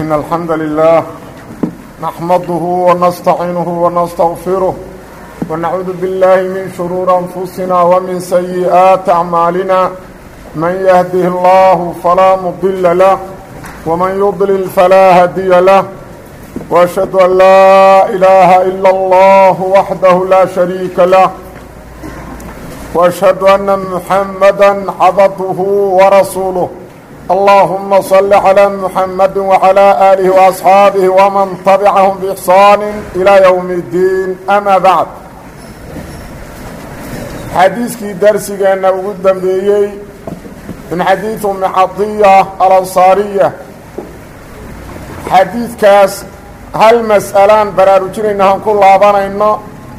إن الحمد لله نحمده ونستعينه ونستغفره ونعوذ بالله من شرور أنفسنا ومن سيئات أعمالنا من يهده الله فلا مضل له ومن يضلل فلا هدي له وأشهد أن لا إله إلا الله وحده لا شريك له وأشهد أن محمدا عبده ورسوله اللهم صل على محمد وعلى آله وأصحابه ومن تبعهم بإحسان إلى يوم الدين أما بعد xadiiskii darsigeenna ugu dambeeyey min xadiid umi cadiya alansaariya xadiidkaas hal mas'alaan baraarujinayna han ku laabanayno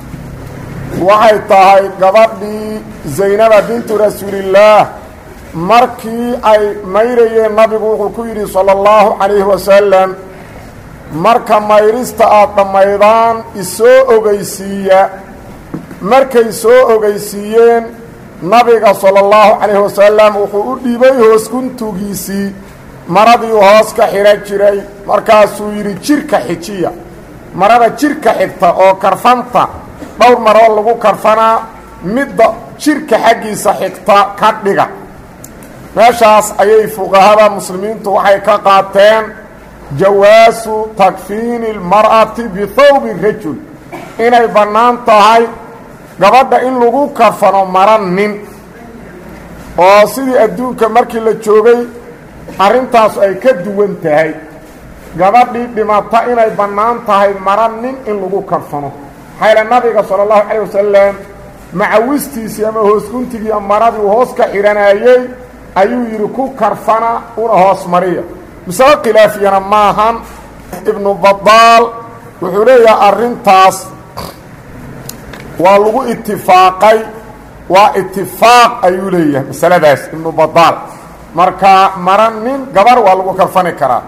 waxay tahay gabadhii zaynaba bintu rasuulillaah markii ay mayrayeen nabigu wuxuu ku yidhi sala allahu calayhi wasalam marka mayrista aad dhammaydaan isoo ogeysiiya markay soo ogeysiiyeen nabiga sala allahu calayhi wasalam wuxuu u dhiibay hoos guntugiisii maradii hoos ka xidhan jiray markaasuu yidhi jirka xijiya marada jirka xigta oo karfanta dhowr maroo lagu karfanaa midda jirka xaggiisa xigta ka dhiga meeshaas ayay fuqahada muslimiintu waxay ka qaateen jawaasu takfiini اlmar'ati bihawbi rajul inay bannaan tahay gabadha in lagu karfano mara nin oo sidii adduunka markii la joogay arrintaas ay ka duwan tahay gabadhii dhimata inay bannaan tahay mara nin in lagu karfano xayla nabiga sala allahu calayh wasalam macawistiisii ama hoosguntigii maradii uu hoos ka xidhanayey ayuu yidhi ku karfana una hoos mariya misalo khilaafiyana maahan ibnu badaal wuxuu leeyahay arrintaas waa lagu itifaaqay waa itifaaq ayuu leeyahay masaladaas ibnu badaal marka mara nin gabar waa lagu karfani karaa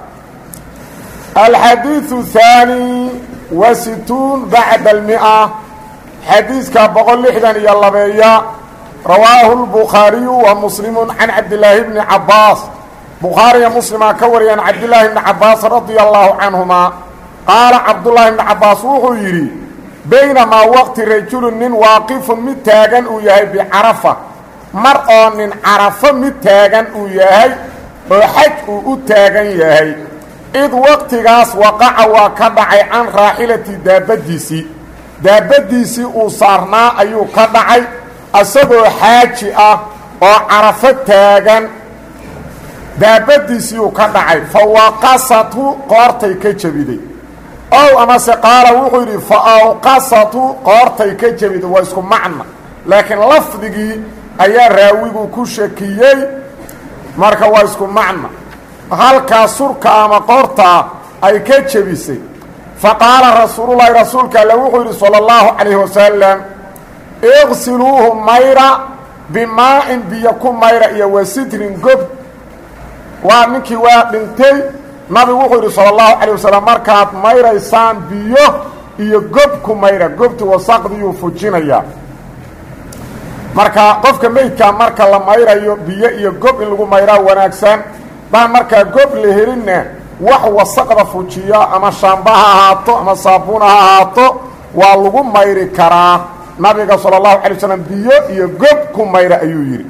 alxadiiثu haani wa situun bacda almia xadiiska boqol lixdan iyo labeeya rawaahu lbukhaariyu wa muslimu can cabdilaahi bni cabaas bukhaariya muslimaa ka wariyaan cabdilaahi bni cabaas radia allahu canhuma qaala cabdullaahi bni cabaas wuxuu yidhi baynamaa waqti rajulun nin waaqifun mid taagan uu yahay bicarafa mar oo nin carafo mid taagan uu yahay oo xaj uu u taagan yahay id waqtigaas waqaca waa ka dhacay can raaxilati daabaddiisii daabaddiisii uu saarnaa ayuu ka dhacay isagoo xaaji ah oo carafo taagan daabaddiisii uu ka dhacay fa waqasatu qoortay ka jebiday ow amase qaala wuxuu yidhi fa awqasatu qoortay ka jebiday waa isku macna laakiin lafdigii ayaa raawigu ku shakiyey marka waa isku macna halkaa surka ama qoortaa ay ka jebisay fa qaala rasuululahi rasuulka alle wuxuu yidhi sala allahu calayhi wasalam iqsiluuhu mayra bimaa-in biyo ku mayra iyo wa sitrin gob waa ninkii waa dhintay nabigu wuxuu yidhi sala allahu calayh wasalam markaad mayraysaan biyo iyo gob ku mayra gobti wasaqdiyuu fujinayaa marka qofka meydkaa marka la mayrayo biyo iyo gob in lagu mayraa wanaagsan baan markaa gob la helinna wax wasaqda fujiya ama shaamba ha ahaato ama saabuun ha ahaato waa lagu mayri karaa nabiga sala allahu calay wasalam biyo iyo gob ku mayra ayuu yidhi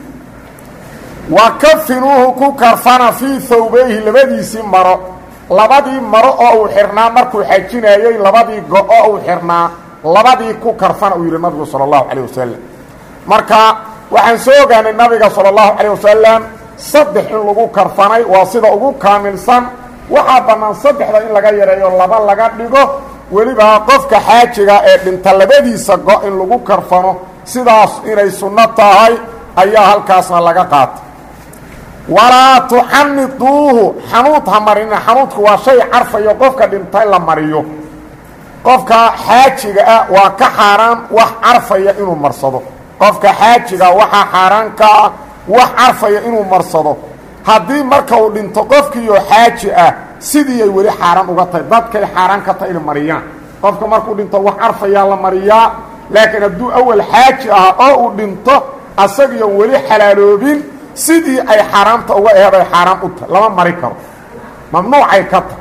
wa kafinuuhu ku karfana fii thawbayhi labadiisii maro labadii maro oo uu xirnaa markuu xajinayey labadii go-o uu xirnaa labadii ku karfana uu yidhi nabigu sala allahu calayh wasalam marka waxaan soo ogaanay nabiga sala allahu calayh wasalam saddex in lagu karfanay waa sida ugu kaamilsan waxaa bannaan saddexda in laga yareeyo laba laga dhigo weliba qofka xaajiga ee dhinta labadiisa go in lagu karfano sidaas inay sunno tahay ayaa halkaasna laga qaatay walaa tuxaniduuhu xanuud ha marina xanuudku waa shay carfayo qofka dhintay la mariyo qofka xaajiga ah waa ka xaaraan wax carfaya inuu marsado qofka xaajiga waxaa xaaraan ka ah wax carfaya inuu marsado haddii marka uu dhinto qofkiioo xaaji ah sidii ay weli xaaraan uga tahay dadkay xaaraan ka tahay inay mariyaan qofka markuu dhinto wax carfayaa la mariyaa laakiin hadduu awal xaaji ahaa oo uu dhinto asagiyo weli xalaaloobin sidii ay xaaraamta uga eheed ay xaaraam u tahay lama mari karo mamnuucay ka tahay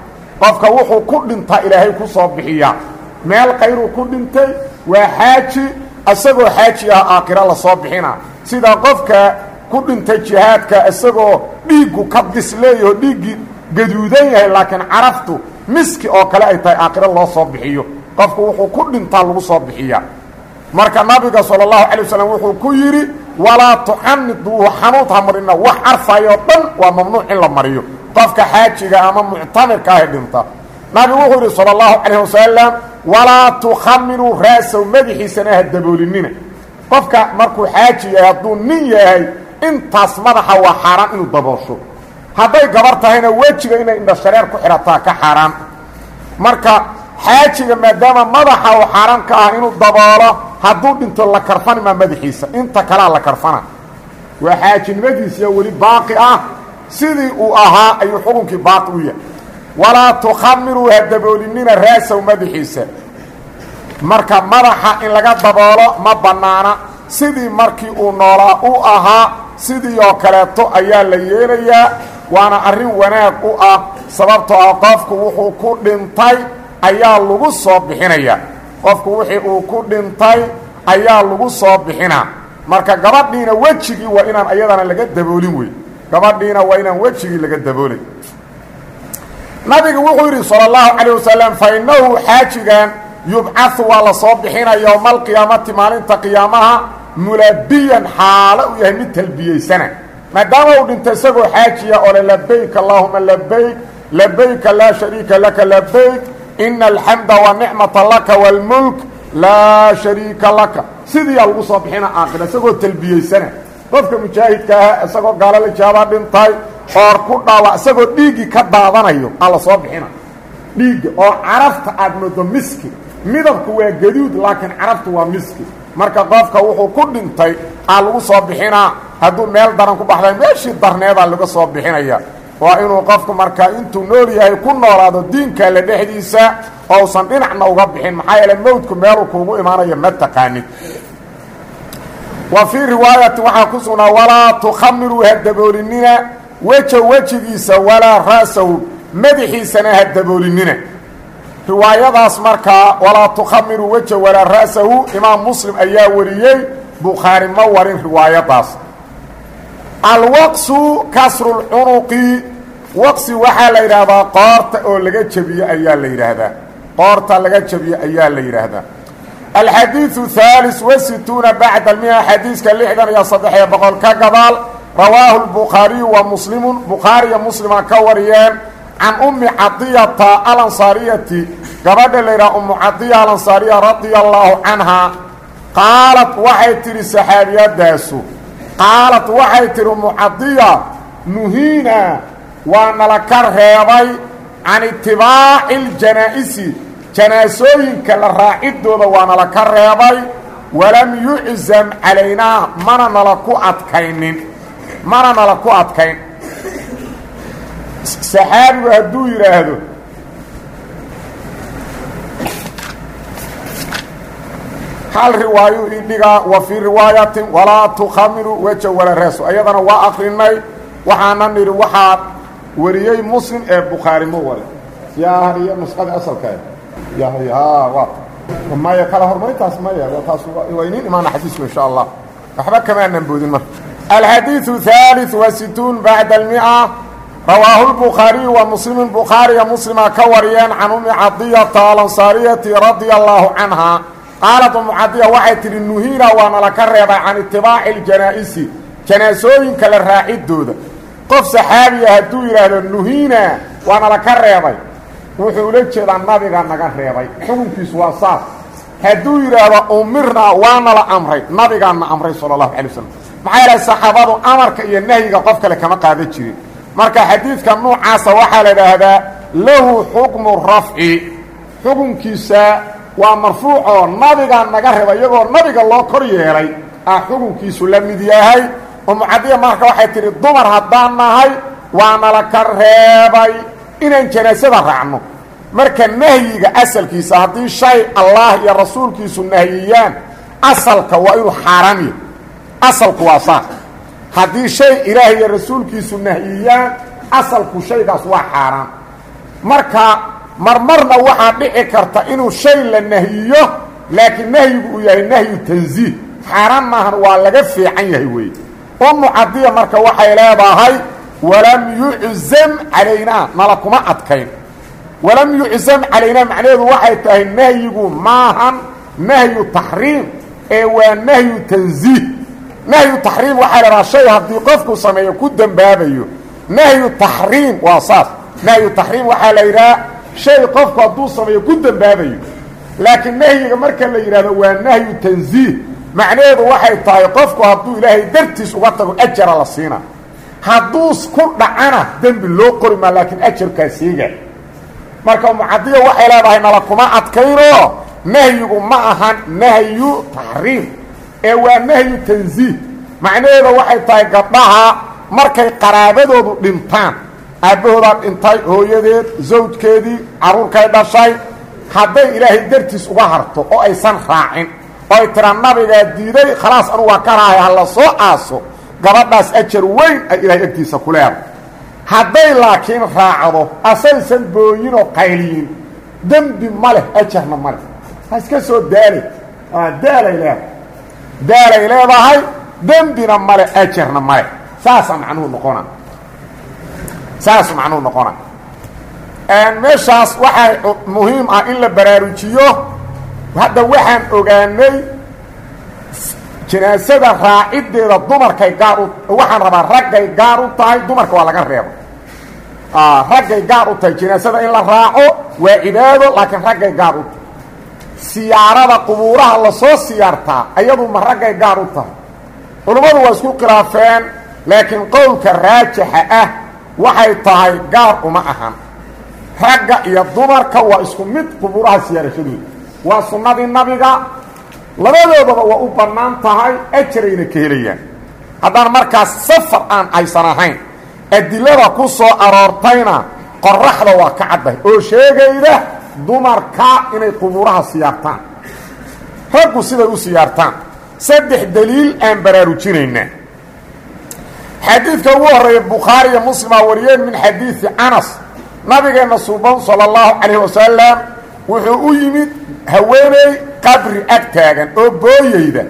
qofka wuxuu ku dhintaa ilaahay ku soo bixiyaa meel kayruu ku dhintay waa xaaji isagoo xaaji ah aakhiro lasoo bixina sida qofka ku dhintay jihaadka isagoo dhiiggu ka disleeyaho dhiiggii gaduudan yahay laakiin caraftu miski oo kale ay tahay aakhiro loo soo bixiyo qofku wuxuu ku dhintaa lagu soo bixiyaa marka nabiga sala allahu calay wasalam wuxuu ku yidhi walaa tuxaniduuhu xanuud ha marina wax carfayoo dhan waa mamnuuc in la mariyo qofka xaajiga ama muctamirka ahe dhinta nabigu wuxuu yidhi sala allahu calayh wasalam walaa tukhamiruu ra'saw madaxiisana ha daboolinina qofka markuu xaaji yahay hadduu nin yahay intaas madaxa waa xaaraan inuu daboosho hadday gabar tahayna wejiga inay indhashareer ku xidhataa ka xaaraan marka xaajiga maadaama madaxa uu xaaraan ka ah inuu daboolo hadduu dhinto la karfani maa madaxiisa inta kalea la karfana waa xaajinimadiisiya weli baaqi ah sidii uu ahaa ayuu xukunkii baaqi u yahay walaa tukhamiruu ha daboolinina ra'saw madaxiisa marka madaxa in laga daboolo ma bannaana sidii markii uu noolaa u ahaa sidii oo kaleeto ayaa la yeelayaa waana arrin wanaag u ah sababtoo ah qofku wuxuu ku dhintay ayaa lagu soo bixinaya qofku wixii uu ku dhintay ayaa lagu soo bixinaa marka gabadhiina wejigii waa inaan ayadana laga daboolin wey gabadhiina waa inaan wejigii laga daboolin nabigu wuxuu yidhi salى اllahu calayه wasalam fa innahu xaajigan yubcahu waa la soo bixina yowma alqiyaamati maalinta qiyaamaha mulabiyan xaalo uu yahay mid talbiyeysana maadaama uu dhinto isagoo xaajiya oo le labayk allahuma labayk labayka laa shariika laka labayk ina alxamda wanicmata laka wاlmulk laa shariika laka sidiiyaa lagu soo bixina aakhira isagoo talbiyeysana qofka mujaahidka ah isagoo gaalo la jaabaa dhintay oor ku dhaawa isagoo dhiiggii ka daadanayo aa la soo bixina dhiigga oo carafta aad moodo miski midabku waa gaduud laakiin caraftu waa miski marka qofka wuxuu ku dhintay aa lagu soo bixinaa hadduu meel daran ku baxday meeshii darneedaa laga soo bixinaya waa inuu qofku markaa intuu nool yahay ku noolaado diinka la dhexdiisa ousan dhinacna uga bixin maxaa yeele mowdku meeluu kuugu imaanayo ma taqaanid wa fii riwaayati waxaa ku sugnaa walaa tukhamiruu ha daboolinina weja wejigiisa walaa ra'sahu madaxiisana ha daboolinina riwaayadaas markaa walaa tukhamiruu weja walaa ra'sahu imaam muslim ayaa wariyey bukhaari ma warin riwaayadaas alwaqsu kasrulcunuqi waqsi waxaa la yidhaahdaa qoorta oo laga jebiye ayaa la yidhaahdaa qoorta laga jebiye ayaa la yidhaahdaa alxadiiثu haalis wasituuna bacda almia xadiiska lixdan iyo saddex-iyo boqol ka gadaal rawaahu lbukhaariyu wa muslimu bukhaariya muslima ka wariyeen can ummi cadiyata alansaariyati gabadha la yidhaha ummu cadiya alansaariya radia allaahu canhaa qaalat waxay tidhi saxaabiyadaasu qaalat waxay tidhi ummu cadiya nuhiina waa nala ka reebay can itibaaci اljanaa'isi janaasooyinka la raacidooda waa nala ka reebay walam yuczam calaynaa mana nala ku adkaynin mana nala ku adkayn saxaabigu hadduu yidhaahdo hal riwaayu idhigaa wa fii riwaayatin walaa tukhamiru weja wala reeso ayadana waa akrinay waxaana nidhi waxaa wariyey muslim ee bukhaari ma wale yaa iyo nusqada asalkeeda ya maya kala hormarintaas maya taas waa inin imaana xadiisku insha allah waxba kamaanan boodin marka alxadiiثu ثالث وasituun bacda الmiئة rawaahu الbukhaariyu wa muslimu bukhaariya muslima ka wariyeen can umi cadiyata alansaariyati radia allaahu canhaa qaalat umu cadiya waxay tidhi nuhiina waa nala ka reebay can itibaaci اljanaa'isi janaasooyinka la raacidooda qof saxaabiya hadduu yidhaahdo nuhiina waa nala ka reebay wuxuu ula jeedaa nabiga naga reebay xukunkiisu waa saas hadduu yidhaahdo umirna waana la amray nabigaana amray sala allahu calay wasalam maxaa yeelay saxaabadu amarka iyo nahyiga qof kale kama qaadan jirin marka xadiidka nuucaasa waxaa la idhaahdaa lahu xukmu rafci xukunkiisa waa marfuucoo nabigaa naga reebay iyagoo nabiga loo kor yeelay ah xukunkiisu la mid yahay umucadiya marka waxay tidhi dumar haddaan nahay waana la ka reebay inaan janaasada raacno marka nahyiga asalkiisa haddii shay allah iyo rasuulkiisu nahiyiyaan asalka waa inuu xaaraam yahy asalku waa saas haddii shay ilaah iyo rasuulkiisu nahiyiyaan asalku shaygaas waa xaaraam marka marmarna waxaa dhici karta inuu shay la nahyiyo laakiin nahyigu uu yahay nahyu tanziih xaaraan maahan waa laga fiican yahay weeye umu cadiya marka waxay leedahay walam yuczam calaynaa nala kuma adkayn walam yuczam calaynaa macnaheedu waxay tahay nahyigu maahan nahyu taxriim ee waa nahyu tanziih nahyu taxriim waxaa la dhahaa shay haddii qofku sameeyo ku dembaabayo nahyu taxriim waa saas nahyu taxriim waxaa la yidhaha shay qofku hadduu sameeyo ku dembaabayo laakiin nahyiga marka la yidhahdo waa nahyu tanziih macnaheedu waxay tahay qofku hadduu ilaahay dartiis uga tago ajara la siina hadduu ku dhacana dembi loo qori maa laakiin ajarkaa siiga marka mucadiya waxay leedahay nala kuma adkayno nahyigu ma ahan nahyu taxriim ee waa nahyu tanziih macnaheeda waxay tahay gabdhaha markay qaraabadoodu dhintaan aabbahoodaa dhintay hooyadeed zawjkeedii carruurkay dhashay hadday ilaahay dartiis uga harto oo aysan raacin oo ay tiraa nabigaa diiday khalaas anugu waa ka rahay ha la soo aaso gabadhaas ajar weyn ay ilaahay agtiisa ku leedahay hadday laakiin raacdo asaysan booyinoo qayliyin dembi ma leh ajarna ma leh ha iska soo daalay daalay leedahay daalay leedahay dembina male ajarna male saasaa macnuhu noqona saasuu macnuhu noqona meeshaas waxaa muhiim ah in la baraarujiyo hadda waxaan ogaanay janaasada raaciddeeda dumarkay gaar u waxaan rabaa raggay gaar u tahay dumarka waa laga reebo raggay gaar u tahay janaasada in la raaco waa cibaado laakiin raggay gaar u tahay siyaarada qubuuraha lasoo siyaartaa ayadu ma raggay gaar u tahay culummadu waa isku khilaafeen laakiin qowlka raajixa ah waxay tahay gaar uma ahan ragga iyo dumarka waa isku mid qubuuraha siyaarashadooda waa sunnadii nabiga labadoodaba waa u bannaan tahay ajarayna ka helayaan haddaan markaas safar aan aysan ahayn adilada ku soo aroortayna qoraxda waa ka caddahay oo sheegayda dumarka inay qubuuraha siyaartaan raggu siday u siyaartaan saddex daliil aan baraarujinaynaa xadiidka ugu horreeya bukhaari iyo muslima wariyeen min xadiidi anas nabigeenna suuban sala allahu calayh wasalam wuxuu u yimid haweeney qabri ag taagan oo booyeyda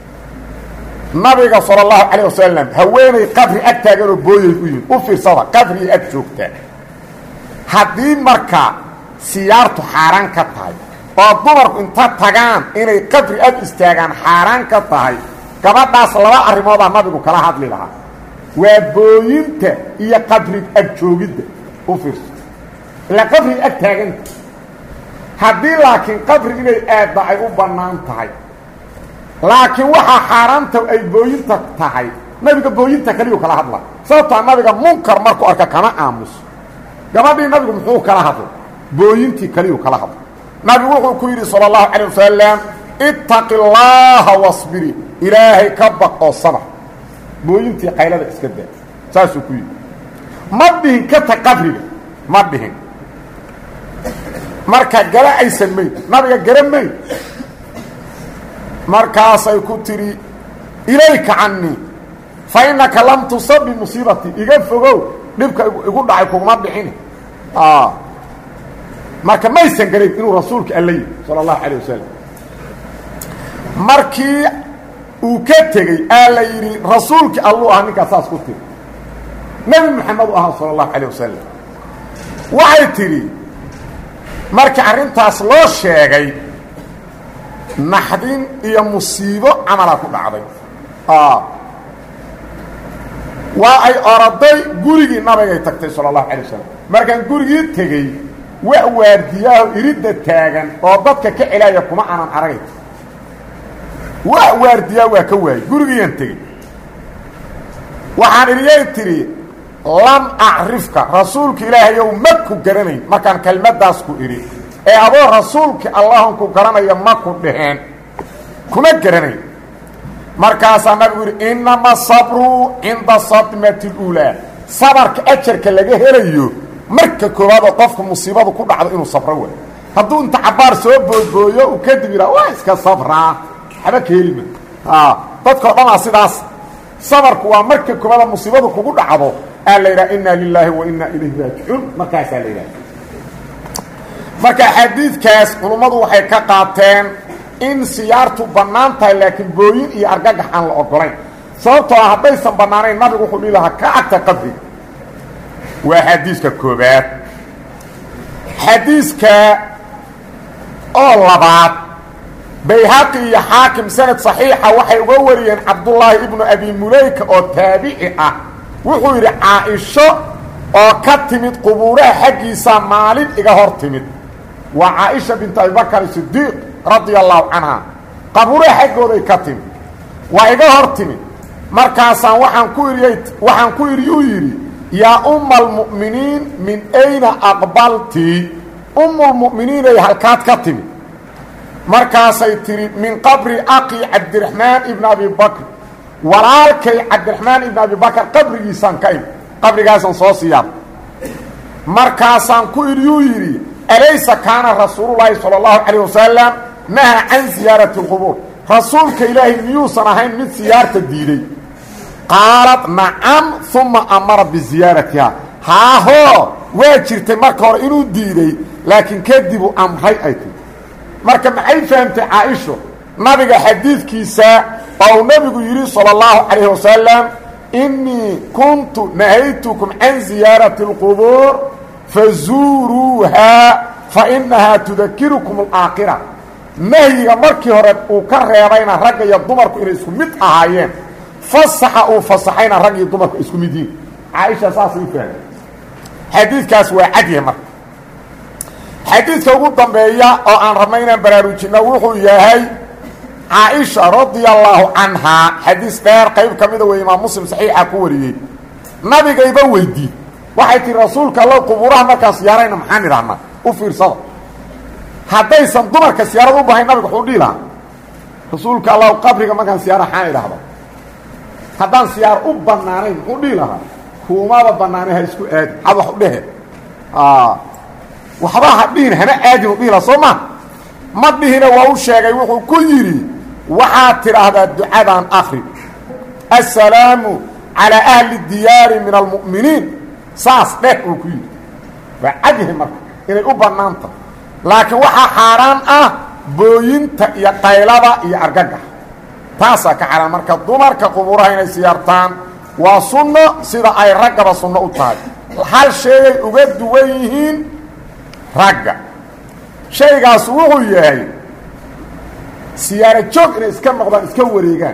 nabiga sala allahu calayh wasalam haweeney qabri ag taagan oo booyeyd u yimid u fiirsada qabrigii ag joogtaa haddii marka siyaartu xaaraan ka tahay oo dumarku inta tagaan inay qabri ag istaagaan xaaraan ka tahay gabadhaas laba arrimoodaa nabigu kala hadli lahaa waa booyinta iyo qabri ag joogidda u fiirso ilaa qabriga ag taaganta haddii laakiin qabri inay aadda ay u bannaan tahay laakiin waxaa xaaraanta ay booyinta tahay nabiga booyinta kaliyu kala hadla sababtaa nabiga munkar markuu arka kama aamuso gabadhii nabigu muxuu kala hadla booyintii kaliyu kala hadla nabigu wuxuu ku yidhi salى الlahu عalيه wasalam ittaqi اllaha waصbiri ilaahay ka baq oo sabr booyintii qaylada iska daa saasuu ku yidhi ma dhihin ka tag qabriga ma dhihin marka gala aysan mayn nabiga gara mayn markaasay ku tidhi ilayka canii fa innaka lam tusab bimusiibatii iga fogow dhibka igu dhacay kuguma dhicini marka maysan garayn inuu rasuulka alla yihi salى الlahu عalيه wasalam markii uu ka tegey aa la yidhi rasuulkii alluu ahaa ninkaa saas ku tiri nebi moxamed u ahaa salى الlahu عalيه wasalam waxay tidhi markii arrintaas loo sheegay naxdin iyo musiibo camala ku dhacday waa ay oraday gurigii nabigay tagtay salى الlahu عalيه wasalam markaan gurigii tegey wax waardiyaaho iridda taagan oo dadka ka celaaya kuma aanan aragay wax waardiyaa waa ka waayey gurigiiyaan tegey waxaan idiyay tidhi lam acrifka rasuulka ilaahayow ma ku garanayn markaan kelmaddaas ku idhi ee adoo rasuulkii allahun ku garanaya ma ku dhaheen kuma garanayn markaasaa nabigu yidhi innama sabru cinda sadmati اluulaa sabarka ajarka laga helayo marka koowaad oo qofka musiibadu ku dhacdo inuu sabro way hadduu inta cabaar soo boodbooyo uu kadib yidhaha waa iska sabraa waxba ka helima dadkao dhanaa sidaas sabarku waa marka koowaada musiibadu kugu dhacdo aa la yidhaha inna lilaahi wa inna ilayhi raajicuun markaasaa la yidhaha marka xadiidkaas culummadu waxay ka qaateen in siyaartu bannaan tahay laakiin booyin iyo argagax aan la ogolayn sababtoo ah haddaysan bannaanayn nabigu wuxuu dhihi lahaa ka agta qabriga waa xadiiska koobaad xadiiska oo labaad bayhaqi iyo xaakim sanad saxiixa waxay uga wariyeen cabdullaahi ibnu abi muleyka oo taabici ah wuxuu yidhi caa-isho oo ka timid qubuuraha xaggiisa maalin iga hor timid waa caaisha bintu abibakar sidiiq radia allahu canha qabuuraha xaggooday ka timid waa iga hor timid markaasaan waaan ku iriy waxaan ku idhi uu yidhi yaa umma almu'miniin min ayna aqbalti ummulmu'miniinay halkaad ka timid markaasay tidhi min qabri aqi cabdiraxmaan ibn abi bakr walaalkay cabdiraxmaan ibn abi bakr qabrigiisaan ka imi qabrigaasaan soo siyaab markaasaan ku idhi uu yidhi alaysa kaana rasuululaahi sala allahu calayh wasalam naha can siyaarati اlqubuur rasuulka ilaahay miyuusan ahayn mid siyaarta diiday qaalad nacam uma amara biziyaaratiha haahoo waa jirtay marka hore inuu diiday laakiin kadibuu amray ay tiri marka maxay fahamtay caaisho nabiga xadiidkiisa oo uu nebigu yidhi salى اllahu calayh wasalam inii kuntu nahaytukum can ziyaarati اlqubuur fazuuruuhaa fainahaa tudakirukum اlaakhira nahyiga markii hore uu ka reebayna ragga iyo dumarku inay isku mid ahaayeen fasaxa uu fasaxayna rag iyo dumarku isku mid yihin caaisha saasay u fahmay xadiidkaas waa cadyahay marka xadiidka ugu dambeeya oo aan rabna inaan baraarujinno wuxuu yahay caaisha radia allaahu canhaa xadiis dheer qayb ka mida wey imaam muslim saxiixa ku wariyey nabigayba weydii waxay tihi rasuulka allow qubuuraha markaan siyaarayna maxaan idhahnaa u fiirsada haddaysan dumarka siyaarad u bahayn nabiga wuxuu dhihi lahaa rasuulka allow qabriga markaan siyaara xaan idhahda haddaan siyaar u bannaanayn muxuu dhihi lahaa kuumaba bannaanay ha isku aadin had wax u dhehe waxba ha dhihin hana aadin u dhihi laha soo ma ma dhihina waa u sheegay wuxuu ku yidhi waxaad tidhaahdaa ducadan akri assalaamu calaa ahli diyaari min almu'miniin saas dheh uu ku yidhi waa cadyahay marka inay u bannaanta laakiin waxaa xaaraan ah booyinta iyo qaylada iyo argagax taasaa ka xaaraan marka dumarka qubuuraha inay siyaartaan waa sunno sida ay raggaba sunno u tahay hal sheegay uga duwan yihiin ragga shaygaas wuxuu yahay siyaaro joog inay iska noqdaan iska wareegaan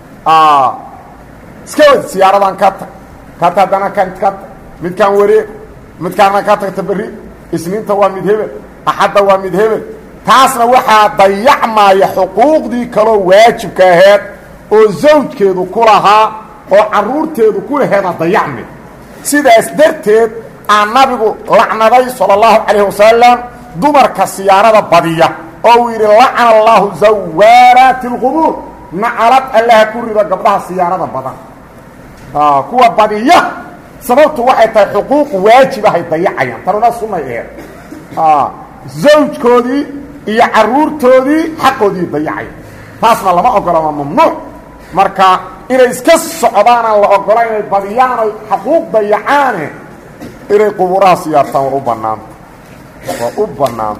iska wad siyaaradan ka tag kata haddana kan ka tag midkaan wareeg midkaana ka tagta berri isniinta waa mid hebel axadda waa mid hebel taasna waxaa dayacmaya xuquuqdii kaloo waajibka aheed oo zawjkeedu ku lahaa oo carruurteedu ku laheeda dayacmi sidaas darteed aa nabigu lacnaday sala allahu calayh wasalam dumarka siyaarada badiya oo uu yidhi lacana allaahu zawaaraati اlqubuur nacalad allaha ku rido gabdhaha siyaarada badan kuwa badiya sababtu waxay tahay xuquuq waajibahay dayacayaan tanuna sunay aheed zawjkoodii iyo carruurtoodii xaqoodii dayacaya taasna lama ogola waa mamnuuc marka inay iska socdaanaan la ogola inay badiyaan oy xaquuq dayacaane inay qubuuraha siyaartaan waa u bannaanta waa u bannaanta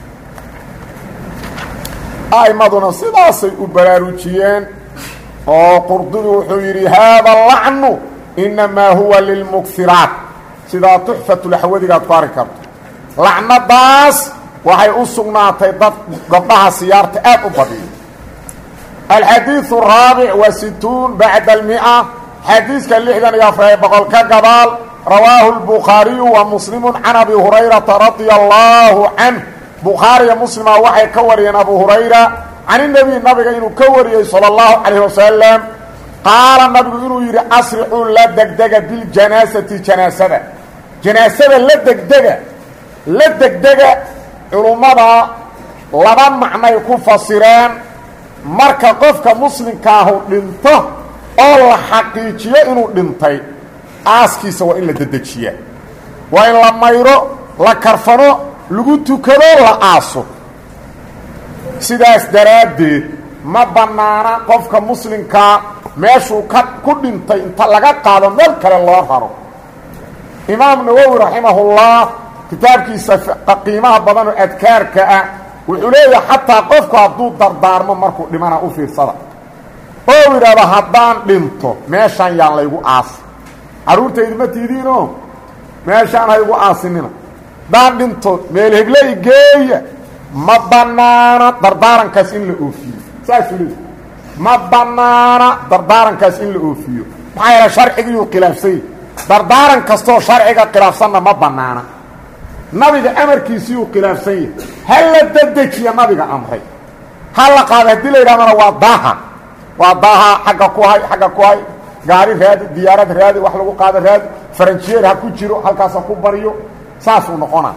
a'immaduna sidaasay u baraarujiyeen oo qurdubi wuxuu yidhi haada lacnu innamaa huwa lilmugsiraat sidaa tuxfatulaxwadigaad ku arki karto lacnadaas waxay u sugnaatay dad gabdhaha siyaarta aad u badiyo alxadiiثu الraabic wa situun bacda almi'a xadiiska lixdan iyo afar boqol ka gadaal rawaahu الbukhaariyu wa muslimu can abi hurayrata radia allaahu canh bukhaariya muslima waxay ka wariyeen abu hurayra can inebi nabiga inuu ka wariyey salى اllahu calayh wasalam qaala nabigu inuu yidhi asricuu la degdega biljanaasati janaasada janaasada la degdega la degdega culummada laba macnay ku fasireen marka qofka muslimkaahu dhinto oo la xaqiijiyo inuu dhintay aaskiisa waa in la dedejiyaa waa in la mayro la karfano lagu tukado la aaso sidaas daraaddeed ma bannaana qofka muslimkaa meeshuu ka ku dhintay inta laga qaado meel kale loo raro imaam nawowi raximahullah kitaabkiisa qiimaha badan oo adkaarka ah wuxuu leeyahay xataa qofku hadduu dardaarmo markuu dhimana u fiirsada oo yidhaahdo haddaan dhinto meeshaan yaan laygu aasi carruurtaydu ma tiidiinoo meeshaan haygu aasinina haddaan dhinto meel hebley geeya ma bannaana dardaarankaas in la oofiyo saasuu leeyahy ma bannaana dardaarankaas in la oofiyo maxaa yeele sharcigiyuu khilaafsany dardaaran kastoo sharciga khilaafsanna ma bannaana nabiga amarkiisiiyuu khilaafsan yahay ha la dedejiya nabiga amray ha la qaada haddii la yidhahdana waa daaha waa daaha xagga ku hay xagga ku hay gaari raadi diyaarad raadi wax lagu qaado raadi faranjiyeer ha ku jiro halkaas ha ku baryo saasuu noqona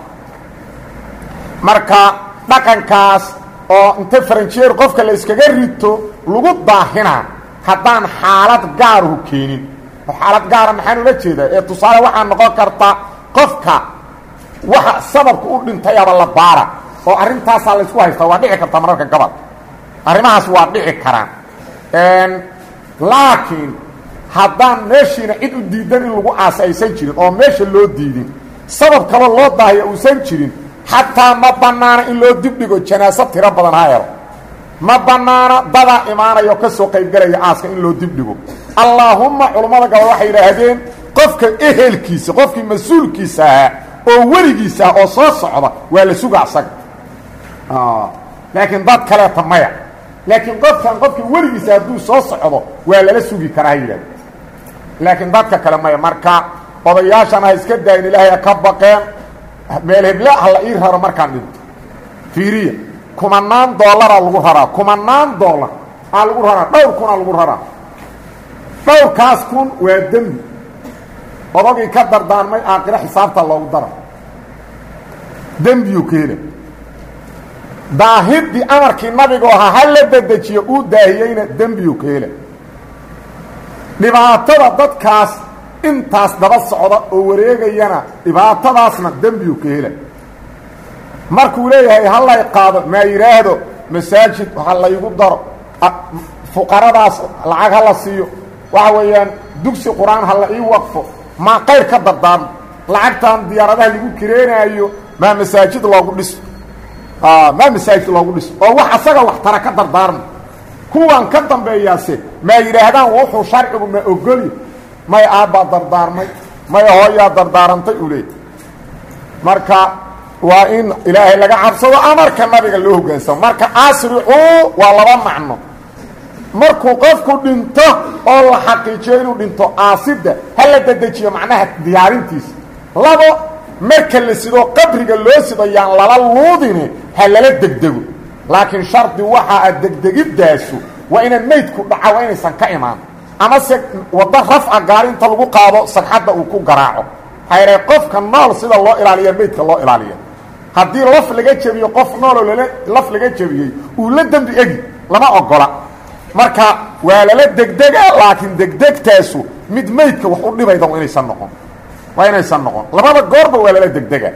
marka dhaqankaas oo inta faranjiyeer qofka la iskaga rito lagu daahinaa haddaan xaalad gaaruhu keenin oo xaalad gaara maxaan ula jeedaa ee tusaale waxaa noqon karta qofka waxa sababka u dhintayaba la baara oo arrintaasaa laysku haystaa waa dhici karta mararka gobol arrimahaas waa dhici karaan laakiin haddaan meeshiina cid u diidan in lagu aasa aysan jirin oo meesha loo diidin sabab kaloo loo daahaya uusan jirin xataa ma bannaana in loo dibdhigo janaaso tiro badan ha helo ma bannaana dadaa imaanaya oo ka soo qaybgelaya aaska in loo dibdhigo allaahumma culammada gabal waxay yidhaahdeen qofka ehelkiisa qofkii mas-uulkiisa ahaa oo weligiisa ah oo soo socda waa la suga asaga laakiin dad kaleeta maya laakiin qofkan qofkii weligiisa hadduu soo socdo waa lala sugi karaa ha yidhahda laakiin dadka kale maya marka odayaashan ha iska daayin ilaahay ha ka baqeen meel heble ha la ii raro markaan dhinto fiiriya kumanaan dollaraa lagu raraa kumanaan dollar aa lagu raraa dhowr kunaa lagu raraa dhowrkaas kun waa dembi odagii ka dardaarmay aakiro xisaabta loogu dara dembiyuu ka hela daahidii amarkii nabigu ahaa ha la dedejiyo uu daahiyeyna dembiyuu ka hela dhibaatada dadkaas intaas daba socda oo wareegayana dhibaatadaasna dembiyuu ka hela markuu leeyahay ha lay qaado maa yidhaahdo masaajid ha laygu daro fuqaradaas lacag ha la siiyo waxa weeyaan dugsi qur-aan ha la ii waqfo maa qayr ka dardaarmo lacagtan diyaaradaha lagu kireenaayo maa masaajid loogu dhiso maa masaajid loogu dhiso oo wax asaga wax tara ka dardaarmo kuwan ka dambeeyaase maa yidhaahdaan wuxuu sharcigu ma ogoli may aabbaa dardaarmay may hooyaa dardaarantay u leey marka waa in ilaahay laga cabsado amarka nabiga loo hoggaansamo marka asricuu waa laba macno markuu qofku dhinto oo la xaqiijiyo inuu dhinto aasidda ha la dedejiyo macnaha diyaarintiisa labo marka la sido qabriga loo sido yaan lala luudine ha lala degdego laakiin shardi waxa a degdegiddaasu waa inaan meydku dhaca waa inaysan ka imaan amase waddo rafca gaari inta lagu qaado sagxadda uu ku garaaco hayre qofka nool sida loo ilaaliya meydka loo ilaaliya haddii laf laga jebiyo qof nooloo lala laf laga jebiyey uu la dembi egi lama ogola marka waa lala degdega laakiin degdegtaasu mid meydka wax u dhibayda waa inaysan noqon waa inaysan noqon labada goorba waa lala degdega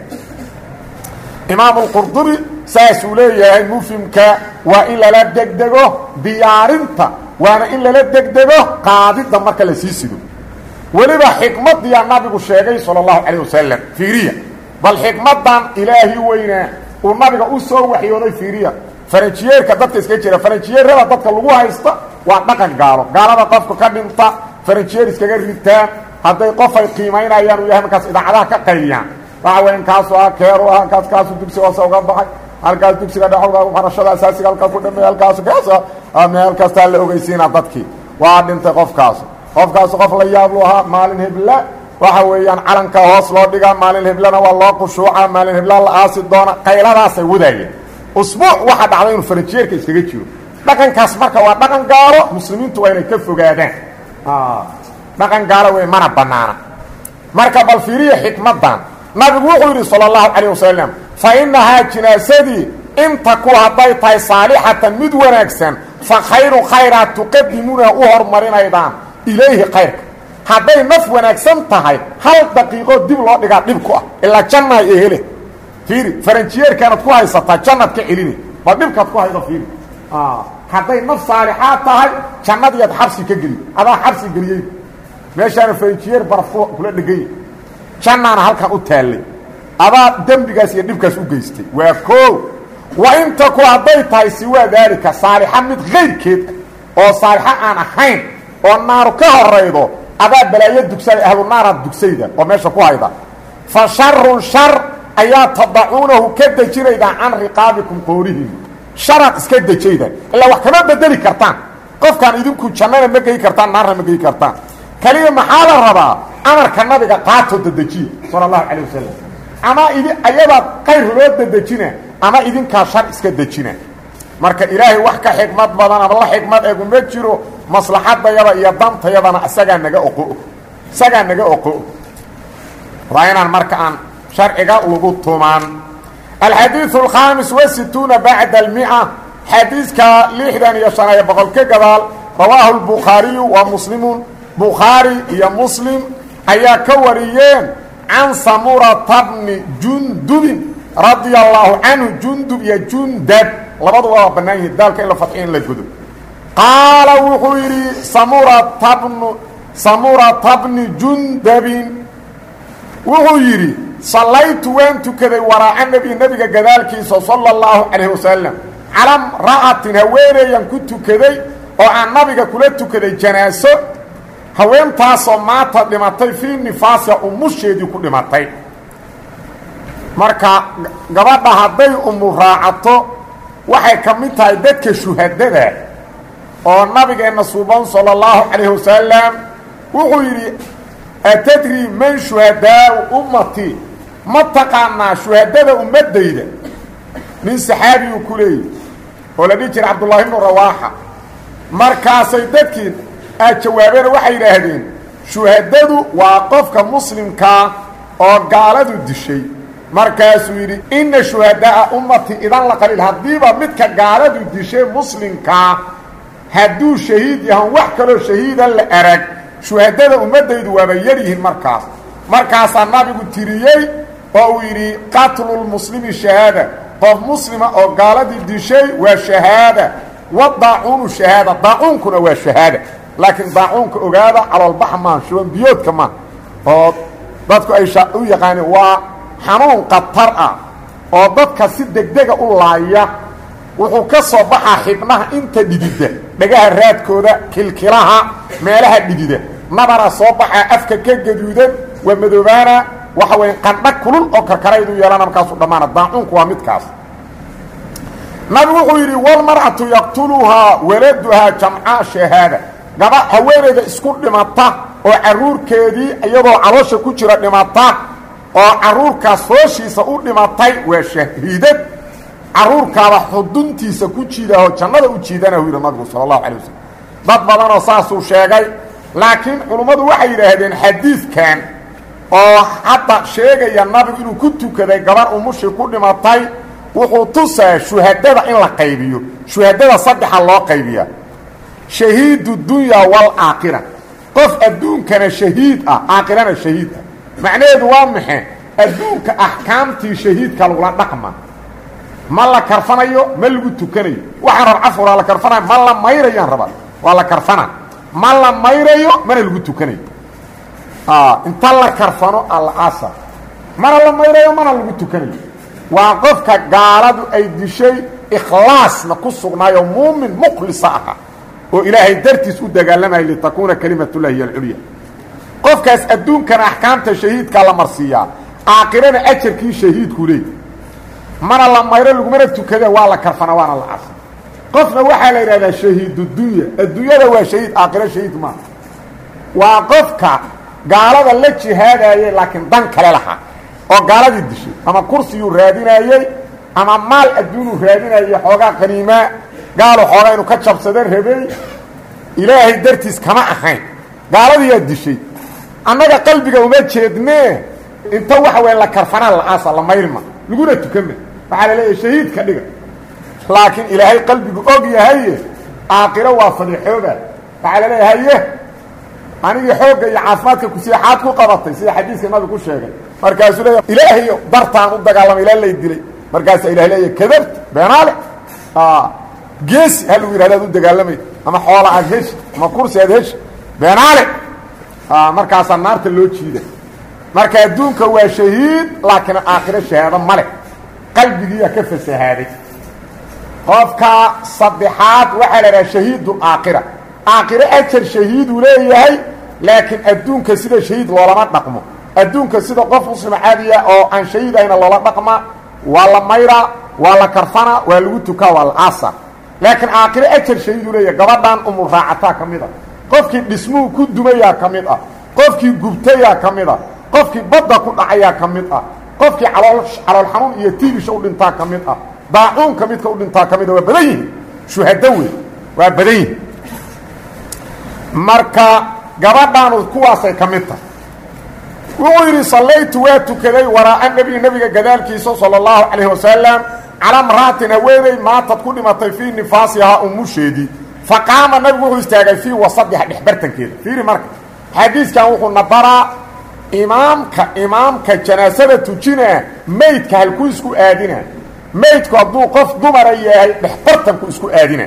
imaam اlqurdubi saasuu leeyahay mufhimka waa in lala degdego diyaarinta waana in lala degdego qaadidda marka la sii sido weliba xikmadiyaa nabigu sheegay salى اlahu calيه wasalam fiiriya bal xikmadan ilaahi weynaa uu nabiga u soo waxyooday fiiriya faranjiyeerka dadka iska jira faranjiyeerada dadka lagu haysta waa dhaqan gaalo gaalada qofka ka dhinta faranjiyeer iskaga ritaan hadday qof ay qiimaynayaan uu yahay markaas idaacadaha ka qayliyaan waxa weyan kaasu ah keeru ah halkaas kaasu dugsiga hoose uga baxay halkaas dugsiga dhexoga barashada asaasiga halkaa ku dhameey halkaasu kaas meel kastaa la ogeysiina dadkii waa dhintay qofkaasu qofkaasu qof la yaablu ahaa maalin hebla waxa weeyaan calanka hoos loo dhigaa maalin heblana waa loo qushuuca maalin hebla la aasi doona qayladaasay wadaayeen usbuuc waxaa dhacday inuu faranjiyeerka iskaga jiro dhaqankaas marka waa dhaqan gaalo muslimiintu waa inay ka fogaadaan dhaqan gaalo wey mana banaana marka bal fiiriya xikmadan nabigu wuxuu yidhi salى اllahu calayه wasalam fa inahaa jinaasadii inta ku hadday tahay saalixatan mid wanaagsan fa khayru khayraa tuqadimuuna u hormarinaydaan ilayhi kayrka hadday naf wanaagsan tahay hal daqiiqo dib loo dhigaa dhib ku ah ilaa janna ee hele fiiri faranjiyeerkaanad ku haysataa jannaad ka celini bal dhibkaad ku haydo fiiri hadday naf saalixaad tahay jannadiiad xabsi ka geli adaa xabsi geliyey meeshaana faranjiyeer baraf kula dhegany jannaana halkan u taallay adaa dembigaas iyo dhibkaas u geystay waa koo wa inta ku hadday tahay siwaa daalika saalixa mid kayrkeed oo saalixa aan ahayn oo naaru ka horaydo adaa balaayo dugsada ahlu naaraad dugsayda oo meesha ku hayda fa sharun shar ayaa tadacuunahu ka dejinaydaa can riqaabikum qoorihim sharaad iska dejayda ilaa wax kama bedeli kartaan qofkaan idinku jannana ma gey kartaan naarna ma gey kartaan kaliya maxaa la rabaa amarka nabiga qaatoo dadejiya sala allahu calayh wasalam ama idi ayadaa qayr loo dadejina ama idinkaa shar iska dejina marka ilaahay wax ka xikmad badan ama la xikmad egu ma jiro maslaxadayada iyo dantayadana isagaa naga oqo isagaa naga oqo waa inaan marka aan sharciga lagu tumaan alxadiiثu alkhaamis wasituuna bacda almia xadiiska lixdan iyo shan iyo boqol ka gadaal rawaahu lbukhaariyu wa muslimun bukhaari iyo muslim ayaa ka wariyeen can samurata bni jundubin radia allahu canhu jundub iyo jundab labaduba waa bannaan yihin daalka in la fadxiyo in la godo qaala wuxuu yidhi samurata bnu samurata bni jundabin wuxuu yidhi sallaytu waan tukaday waraaca nebi nebiga gadaalkiisa sala اllahu calayh wasalam cala mra'atin haweeneeyan ku tukaday oo aan nabiga kula tukaday janaaso haweentaasoo maata dhimatay fii nifaasiha umusheedii ku dhimatay marka gabadha hadday umu raacato waxay ka mid tahay dadka shuhadada oo nabigeenna suuban sala اllahu calayh wasalam wuxuu yidhi atadri man shuhadaau ummati ma taqaanaa shuhadada ummadayda nin saxaabiyuu ku leeyahy oo la dhihi jira cabdullaahi bnu rawaaxa markaasay dadkii aad jawaabeen waxay yidhaahdeen shuhadadu waa qofka muslimkaa oo gaaladu dishay markaasuu yidhi inna shuhadaaa ummati idan la qaliil haddiiba midka gaaladu dishay muslimkaa hadduu shahiid yahan wax kaloo shahiida la arag shuhadada ummaddaydu waaba yar yihiin markaas markaasaa nabigu tiriyey oo uu yidhi qatlulmuslimi shahaada qof muslima oo gaaladii dishay waa shahaada wa daacuunu shahaada daacuunkuna waa shahaada laakiin daacuunka ogaada caloolbaxa maa shuban biyoodka maa oo dadku ay u yaqaaneen waa xanuun khatar ah oo dadka si degdega u laaya wuxuu ka soo baxaa xibnaha inta dhidida dhagaha raadkooda kilkilaha meelaha dhidida nabara soo baxaa afka ka gaduudan waa madoobaana waxa weya qandha kulul oo karkaraydu yeelana markaasu dhammaana daacuunku waa midkaas nabigu wuxuu yidhi walmar'atu yaqtuluhaa waladuhaa jamcaa shahaada gaba haweeneyda isku dhimata oo carruurkeedii iyadoo caloosha ku jira dhimata oo carruurkaas hooshiisa u dhimatay waa shahiidad carruurkaaba xuduntiisa ku jiidaho jannada u jiidanahu yidhi nabigu sala allahu calay wasalam dad badanoo saasuu sheegay laakiin culummadu waxay yidhaahdeen xadiidkan oo hadda sheegaya nabigu inuu ku tukaday gabar umushii ku dhimatay wuxuu tusaa shuhadada in la qaybiyo shuhadada saddexa loo qaybiya shahiidu dunya waalaakhira qof adduunkana shahiid ah aakhirana shahiid ah macnaheedu waa maxe adduunka axkaamtii shahiidka lagula dhaqma ma la karfanayo ma lagu tukanayo waxaan rab cafur waa la karfanayo ma la mayrayaan rabaa waa la karfana ma la mayrayo mana lagu tukanayo inta la karfano alaasa mana la mayrayo mana lagu tukanayo waa qofka gaaladu ay dishay ikhlaasna ku sugnaayo muumin mukhlisa aha oo ilaahay dartiis u dagaalamaya litakuuna kalimatullahi hiy alculya qofkaas adduunkana axkaamta shahiidkaa la marsiiyaa aakhirana ajarkii shahiidku leey mana la mayro lagumana tukada waa la karfana waana la casa qofna waxaa la yidhahdaa shahiidudunya adduunyada waa shahiid aakhiro shahiid maaha waa qofka gaalada la jihaadayey laakiin dan kale lahaa oo gaaladii dishay ama kursiyuu raadinayey ama maal adduunuu raadinayey xoogaa qaniimaa gaalo xoogaa inuu ka jabsada rabey ilaahay dartiis kama ahayn gaaladiyaa dishay annaga qalbiga uma jeednee inta waxa weya la karfanaa la-aasa la mayrma laguna tukama waxaa la leeyahay shahiidka dhiga laakiin ilaahay qalbigu og yahaye aakhiro waa fadixooba waxaa la leeya haye anigii xoogga iyo caafimaadka kusiixaad ku qabatay sida xadiiska nabigu ku sheegay markaasuu leeya ilaahay dartaan u dagaalamay ilaa lay dilay markaasaa ilahay leeya kadabta beenaale geesi ha lagu yidhahda ad u dagaalamay ama xoola aad heshi ama kursi aad heshi beenaale markaasaa naarta loo jiida marka adduunka waa shahiid laakiin aakhiro shahaado ma leh qalbigiiyaa ka fasahaaday qofka saddexaad waxaa la idhaha shahiidu aakhira aakhiro ajar shahiiduu leeyahay laakiin adduunka sida shahiid loolama dhaqmo adduunka sida qof muslima caadiya oo aan shahiidayna loola dhaqma waa la mayraa waa la karfana waa lagu tukaa waa la aasa laakiin aakhiro ajar shahiiduu leeyahay gabadhan umul raacataa ka mid a qofkii dhismuhu ku dumayaa ka mid ah qofkii gubtayaa ka mid ah qofkii badda ku dhacayaa ka mid ah qofkii calool calool xanuun iyo tiibisha u dhintaa ka mid ah daacuunka midka u dhintaa ka mid ah waa badan yihin shuhado wey waa badan yihin marka gabadhaanu kuwaasay ka mid tahay wuxuu yidhi sallaytu waa tukaday waraa'a nebi nebiga gadaalkiisa sala allahu calayh wasalam calaa mra'atin haweeney maatad ku dhimatay fii nifaasihaa umusheedii fa qaama nabigu wuxuu istaagay fii wasadiha dhexbartankeeda fiiri marka xadiiskan wuxuu na baraa imaamka imaamka janaasada tujinaa meydka halkuu isku aadina meydku hadduu qof dumara yahay dhexbartanku isku aadina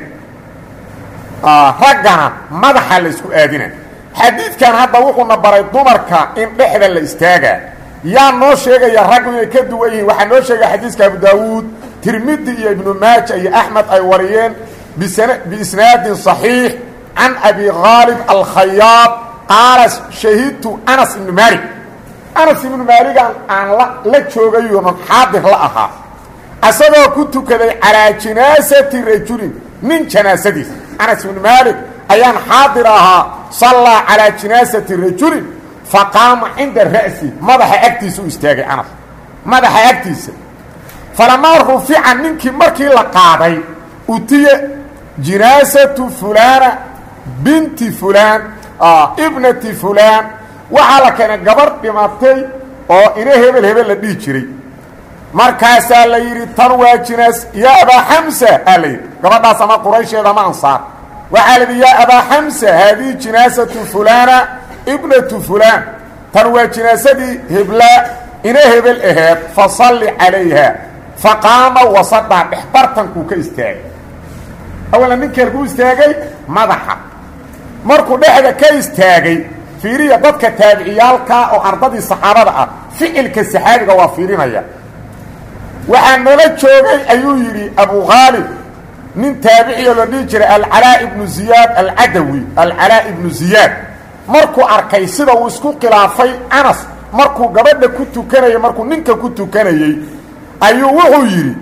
raggana madaxa la isku aadina xadiidkan hadda wuxuuna baray dumarka in dhexda la istaagaa yaa noo sheegaya raggu inay ka duwan yihiin waxaa noo sheegaya xadiiska abu daawuud tirmidi iyo ibnu maaja iyo axmed ay wariyeen biisnaadin صaxiix can abi khaalib alkhayaab qaala shahidtu anas ibnu maalik anas ibnu maaligan aan la joogayoonan xaadir la ahaa asagoo ku tukaday calaa jinaasati rajulin nin janaasadiis anas ibnu maalik ayaan xaadir ahaa sallaa calaa jinaasati rajulin faqaama cinda ra'si madaxa agtiisa u istaagay anas madaxa agtiisa falamaa rufica ninkii markii la qaaday utiye jinaasatu fulaana binti fulaan ibnati fulaan waxaa la keenay gabarh dhimatay oo ina hebel hebel la dhihi jiray markaasaa la yidhi tan waa jinaas yaa abaa xamsa aa la yidhi gabadhaas ama quraysheeda ama ansaar waxaa la yidhi yaa abaa xamsa haadihi jinaasatu fulaana ibnatu fulaan tan waa jinaasadii heblaa ina hebel aheed fasalli calayha faqaama wasadhaa dhexbartankuu ka istaagay awala ninkeerkuu istaagay madaxa markuu dhexda ka istaagay fiiriya dadka taabiciyaalka oo ardadii saxaabada ah ficilka saxaabiga waa fiirinaya waxaa nala joogay ayuu yidhi abu khaalib nin taabiciyo la dhihi jiray alcalaa ibnu ziyaad alcadawi alcalaa ibnu ziyaad markuu arkay sida uu isku khilaafay anas markuu gabadha ku tukanayay markuu ninka ku tukanayey ayuu wuxuu yidhi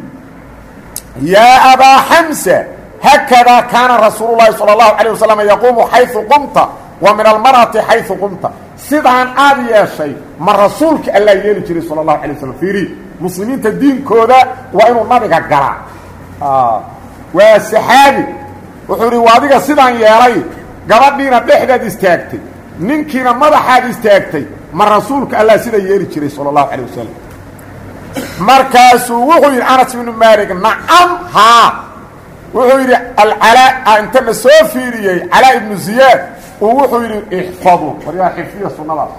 yaa abaa xamsa haakadaa kaana rasuulu llahi sala allahu calayh wasalam yaquumu xaysu qumta wa min almar'ati xaysu qumta sidaan aad yeeshay ma rasuulka allaa yeeli jiray sala allahu alay waslam fiiri muslimiinta diinkooda waa inuu nabiga galaa waa saxaabi wuxuu idhi waa adiga sidaan yeelay gabadhiina dhexdaad istaagtay ninkiina madaxaad istaagtay ma rasuulka allah sida yeeli jiray sala allahu calayh wasalam markaasuu wuxuu yidhi anas ibnu maalik nacam haa wuxuu yidhi alcalaa intana soo fiiriyey calaa ibnu ziyaad uu wuxuu yidhi ixfaduu war yaa xifdiya sunnadaas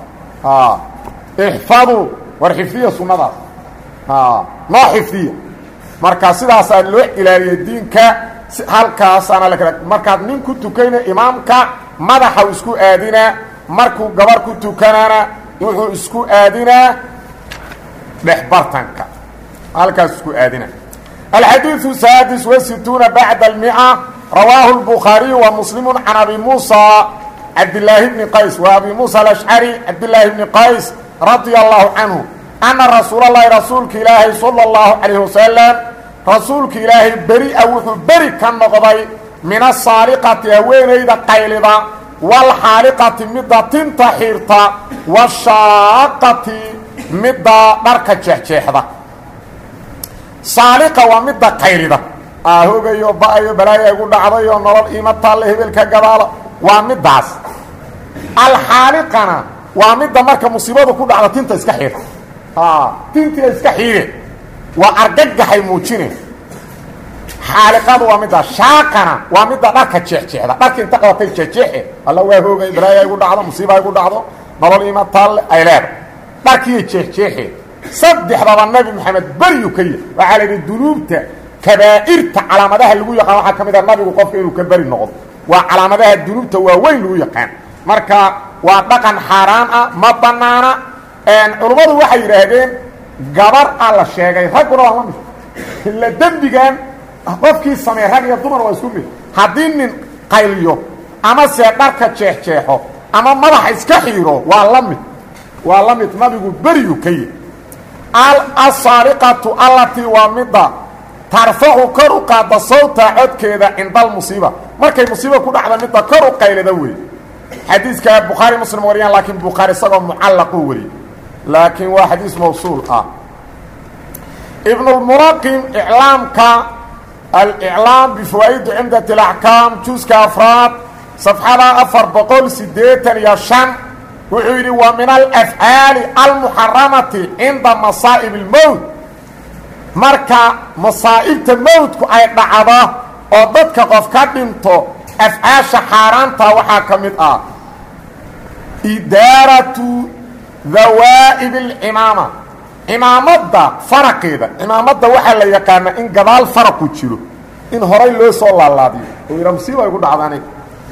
ixfaduu war xifdiya sunnadaas noo xifdiya marka sidaasaa loo ilaaliya diinka halkaasaana la kala markaad nin ku tukayna imaamka madaxa isku aadinaa markuu gabar ku tukanaana wuxuu isku aadinaa dhexbartanka halkaas isku aadina alxadiiثu saadis wasituuna bacda almia rawaahu اlbukhaariyu wa muslimu can abi muusa cabdilaahi bni qays wa abi muusa alashcari cabdilaahi bni qays radia allahu canhu ana rasuula اllahi rasuulka ilaahay salى اllahu calayh wasalam rasuulka ilaahay beri-a wuxuu beri ka noqday min asaaliqati haweenayda qaylida waalxaaliqati midda tinta xiirta washaaqati midda dharka jeexjeexda saaliqa waa midda qaylida ahogayo ba-ayo balaaya igu dhacdayo nolol iima taalle hebelka gadaala waa middaas alxaaliqana waa midda marka musiibadu ku dhacda tinta iska xiirta tintia iska xiire waa argagaxay muujine xaaliqadu waa midda shaaqana waa midda dharka jeexjeexda dharka inta qabatay jeexjeexe alla waa hoogay balaaya igu dhacdo musiiba igu dhacdo nolol iima taalle ay leeda dharkiiyo jeexjeexe saddexdaba nabi maxamed beriyu ka yahy waxaa la yidhi dunuubta kabaa'irta calaamadaha lagu yaqaan waxaa ka mid ah nabigu qofka inuu ka beri noqdo waa calaamadaha dunuubta waaweyn lagu yaqaan marka waa dhaqan xaaraan ah ma bannaana culummadu waxay yidhaahdeen gabar a la sheegay ragguna waa la mid ila dembigan qofkii sameey rag iyo dumar waa isku mid haddii nin qayliyo ama see dharka jeexjeexo ama madaxa iska xiiro waa la mid waa la mid nabigu beriyu ka yi asaariqatu allatii waa midda tarfacu kor u qaada sawta codkeeda cinda almusiiba markay musiiba ku dhacda midda kor u qaylada wey xadiiska bukhaari muslim wariyaan laakiin bukhaari isagoo mucallaquu wariyey laakiin waa xadiis mawsuul ah ibnulmulaqim iclaamka aliclaam bifawaa'idi cimdat alaxkaam juuska afraad safxada afar boqol siddeetan iyo shan wuxuu yidhi wa min alafcaali almuxaramati cinda masaa'ib اlmowt marka masaa'ibta mowtku ay dhacdo oo dadka qof ka dhinto afcaasha xaaraanta waxaa ka mid ah idaaratu dawaa'ib اlcimaama cimaamadda faraqeeda cimaamadda waxaa la yaqaanaa in gadaal faraqu jiro in horay loo soo laalaadiyo oo yidhaa musiiba ay ku dhacda aniga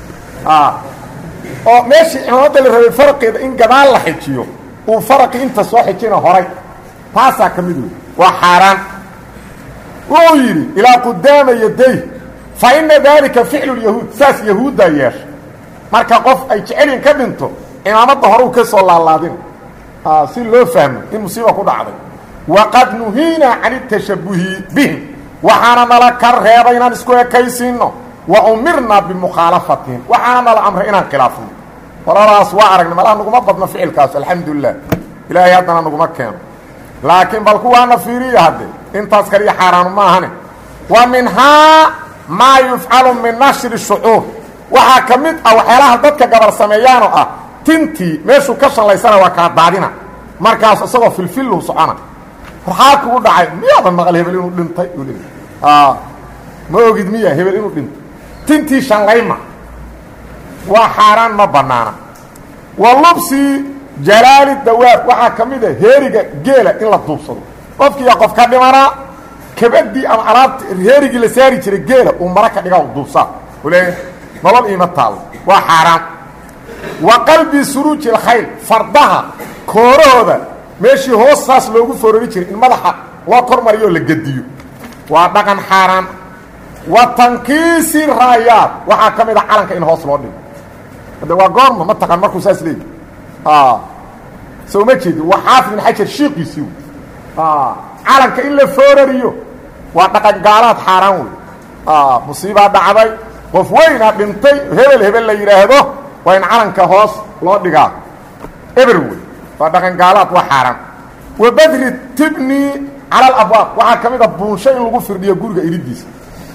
oo meeshii cimaamadda la rabay faraqeeda in gadaal la xijiyo uu faraqii inta soo xijina horay taasaa ka mid wey waa xaaraan wuxuu yidhi ilaa qudaama yaday fa ina daalika ficlu lyahuud saas yahuuddaa yeesha marka qof ay jecelyin ka dhinto cimaamadda horeu ka soo laalaadin si loo fahmo in musiiba ku dhacday waqad nuhiinaa can itashabuhi bihim waxaana nala ka reebay inaan isku ekaysiinno wa umirnaa bimukhaalafatihim waxaana nala amray inaan khilaafno qoladaas waa aragnay malaha naguma badno ficilkaas alxamdulilah ilaahay haddana naguma keeno laakiin bal kuwaana fiiriya hadde intaas kaliya xaaraanu ma ahane wa minhaa maa yufcalu min nashri shucuur waxaa ka mid ah waxyaalaha dadka gabar sameeyaanoo ah tintii meeshuu ka shallaysana waa kaa daadina markaas isagoo filfillu socona waxaa kugu dhacay miyaadan maqal hebel inuu dhintay ma ogid miya hebel inuu dhintay tintii shallayma waa xaaraan ma bannaana wa lubsi jalaali dawaab waxaa ka mid a heeriga geela in la duubsado qofkiiya qof ka dhimanaa kabadii ama alaabta heerigii la saari jiray geela uu mara ka dhiga duubsaa ule nolol iima taalo waa xaaraan wa qalbi suruuji alkhayl fardaha koorahooda meeshii hoos saas loogu forori jiray in madaxa loo kor mariyo la gediyo waa dhaqan xaaraan wa tankiisi raayaad waxaa ka mid a calanka in hoos loo dhigo hadde waa goorma ma taqaan markuu saas leeyi soo ma jeedi waa xaafid ibn xajar shiiqiisii calanka in la foorariyo waa dhaqan gaalaad xaaraan wey musiibaa dhacday qof weynaa dhintay hebel hebel la yidhaahdo waa in calanka hoos loo dhigaa eber wey waa dhaqan gaalaad waa xaaraan wa badri tibni cala alabwaab waxaa ka mid a buunsho in lagu firdhiyo guriga iridiisa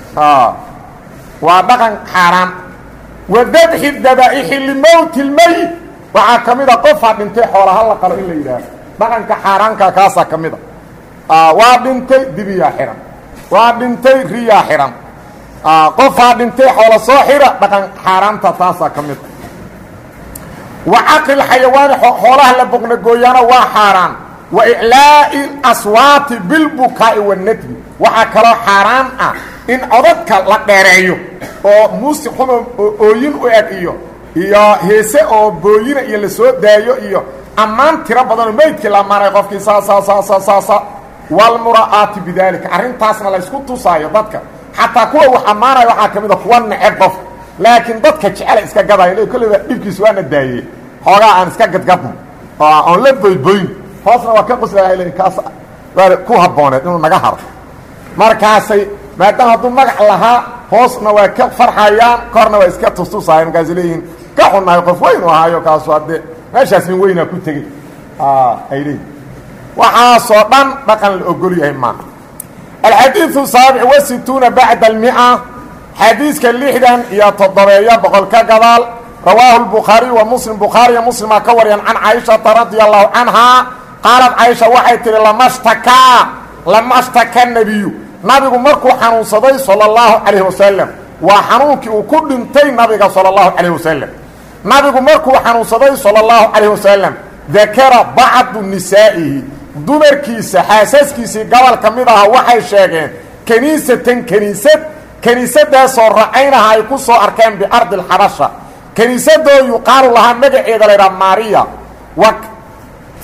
waa dhaqan xaaraan wa dabxi dabaa'ixi limowti lmeyit waxaa ka mid a qofaa dhintay xoolaha la qalo in la yidhaahdo dhaqanka xaaraanka kaasaa ka mid a waa dhintay dibiyaa xihan waa dhintay riyaa xihan qofaa dhintay xoola soo xira dhaqan xaaraanta taasaa ka mid a wa caqli xayawaani xoolaha la boqnagooyaana waa xaaraan wa iclaa'i aswaati bilbukaa'i wanadbi waxaa kaloo xaaraan ah in codadka la dheereeyo oo muusi xumo oo ooyin u eg iyo iyo heese oo booyina iyo la soo daayo iyo ammaan tiro badanoo meydkii la maray qofkii saasa saasa saasa walmura'aati bidaalika arrintaasna laysku tusaayo dadka xataa kuwa wax ammaanaya waxaa ka mid a kuwa neceb qof laakiin dadka jecela iska gadaayo le kolleyba dhibkiis waana daayey xoogaa aan iska gadgadno oo oon la boyboyn hoosna waa ka qoslayahay kaas waa ku habbooneed inuu naga haro markaasay maadaama hadduu magac lahaa hoosna waa ka farxayaan korna waa iska tustusaaya markaasay leeyihiin ka xunnahay qof weyn u ahaayo kaasu haddee meeshaas nin weynaa ku tegey ay leeyihin waxaasoo dhan dhaqan la ogol yahay maaha alxadiiثu saabic wa situuna bacda almia xadiiska lixdan iyo toddobeeyo boqol ka gadaal rawaahu lbukhaariy wa muslim bukhaariya muslimaa ka wariyaan can caaishata radia allahu canhaa qaalad caaisha waxay tihi lamashtakaa lamashtaka nebiyu nabigu markuu xanuunsaday sala اllahu calayh wasalam waa xanuunkii uu ku dhintay nabiga sala اllahu calayh wasalam nabigu markuu xanuunsaday sala اllahu calayh wasalam dakara bacdu nisaa'ihi dumarkiisa xaasaskiisii gobol ka mid aha waxay sheegeen kaniisatan kaniisad kaniisadaasoo racaynaha ay ku soo arkeen biardi alxabasha kaniisadoo yuqaalu lahaa magaceeda laydhaha maariya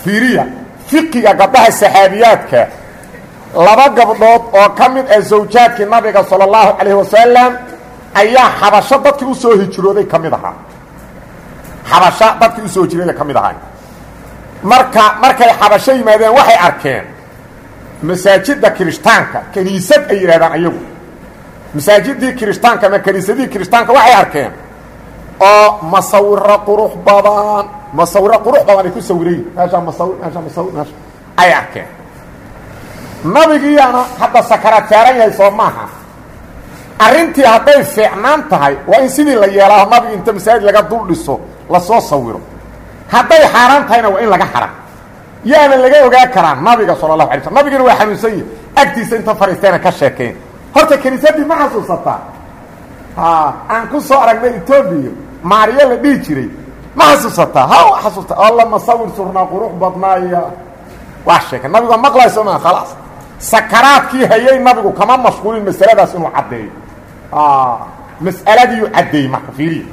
fiiriya fiqiga gabdhaha saxaabiyaadka laba gabdhood oo ka mid ah zawjaadkii nabiga sala allahu calayhi wasalam ayaa xabasho dadkii usoo hijrooday ka mid ahaa xabasho dadkii usoo hijrooday ka mid ahaa marka markay xabasho yimaadeen waxay arkeen masaajidda kirishtaanka kiniisad ay yidhahdaan ayagu masaajidii kirishtaanka ama kiniisadihii kirishtaanka waxay arkeen oo masawiro qurux badan masawiro qurux badan ay ku sawirayin meeshaa masawir meeshaa masawir meesha ay arkeen nabigiiyaana hadda sakaraad saaran yahay soo maaha arrintii hadday fiicnaan tahay waa in sidii la yeelaaho nabiga inta masaajid laga dul dhiso lasoo sawiro hadday xaaraan tahayna waa in laga xara yaana laga ogaa karaa nabiga sala allahu alay slam nabigana waa xanuunsan yahi agtiisa inta fariisteena ka sheekeen horta kiniisadii ma xasuusataa aan ku soo aragnay etoobiya maariyo la dhihi jiray ma xasuusataa ha xasuusta alla masawir surnaa qurux badnaaya waa sheekay nabigu maqlayso maa khalaas sakaraadkii hayay nabigu kama mashquulin masaladaas inuu caddeeyo mas'aladiiu caddeeyey marka fiiriya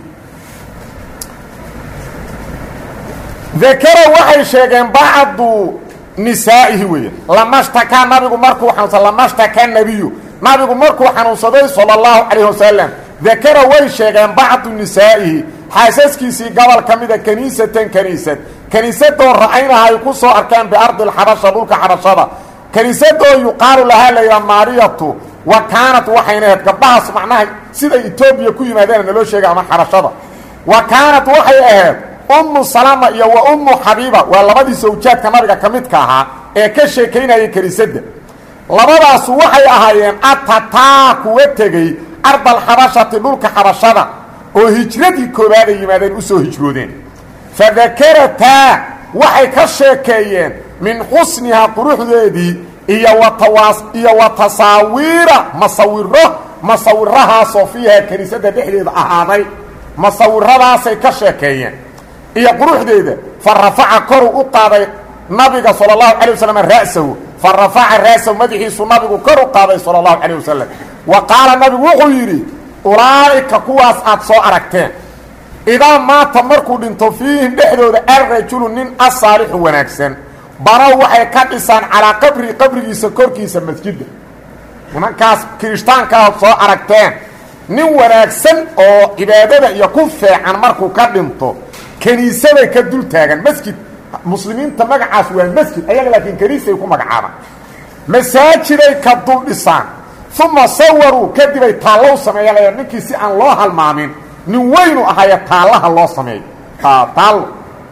dakara waxay sheegeen bacdu nisaa'ihi weeye lamashtakaa nabigu markuu xanuunsaday lamashtakaa nebiyu nabigu markuu xanuunsaday sala allahu calayh wasalam dakara way sheegeen bacdu nisaa'ihi xaasaskiisii gobol ka mida kaniisatan kaniisad kaniisadoo ra-aynaha ay ku soo arkeen biardi lxabasha dhulka xabashada kaniisadoo yuqaalu lahaa layidhaha maariyatu wa kaanat waxayna ahayd gabdhahaas macnaha siday etoobiya ku yimaadeen naloo sheegay ama xabashada wa kaanat waxay ahayd ummu salama iyo wa ummu xabiiba waa labadii sawjaadka nabiga ka midka ahaa ee ka sheekaynayay kaniisadda labadaasu waxay ahaayeen atataa kuwa tegey ardalxabashati dhulka xabashada oo hijradii koobaad ay yimaadeen usoo hijroodeen fadakarataa waxay ka sheekeeyeen min xusnihaa quruxdeedii iyo watawaas iyo wa tasaawiira masawiro masawirahaasoo fiihaa kiniisadda dhexdeeda ahaaday masawiradaasay ka sheekeeyeen iyo quruxdeeda fa rafaca koruu u qaaday nabiga sala allahu calay wasalam ra'sahu fa rafaca ra'sahu madaxiisu nabigu kor u qaaday sala allahu calayh wasalam wa qaala nabigu wuxuu yidhi ulaa'ika kuwaas aad soo aragteen idaa maata markuu dhinto fiihim dhexdooda alrajulu nin asaalixu wanaagsan banow waxay ka dhisaan calaa qabrii qabrigiisa korkiisa masjidda nimankaas kirishtaankaad soo aragteen nin wanaagsan oo cibaadada iyo ku feecan markuu ka dhinto kiniisaday ka dul taagan masjid muslimiinta magacaas waa masjid ayaga laakiin kaniisay ku magacaabaan masaajiday ka dul dhisaan uma sawaruu kadibay taallo u sameeya ninkii si aan loo halmaamin nin weynu ahaaye taallaha loo sameeyo taallo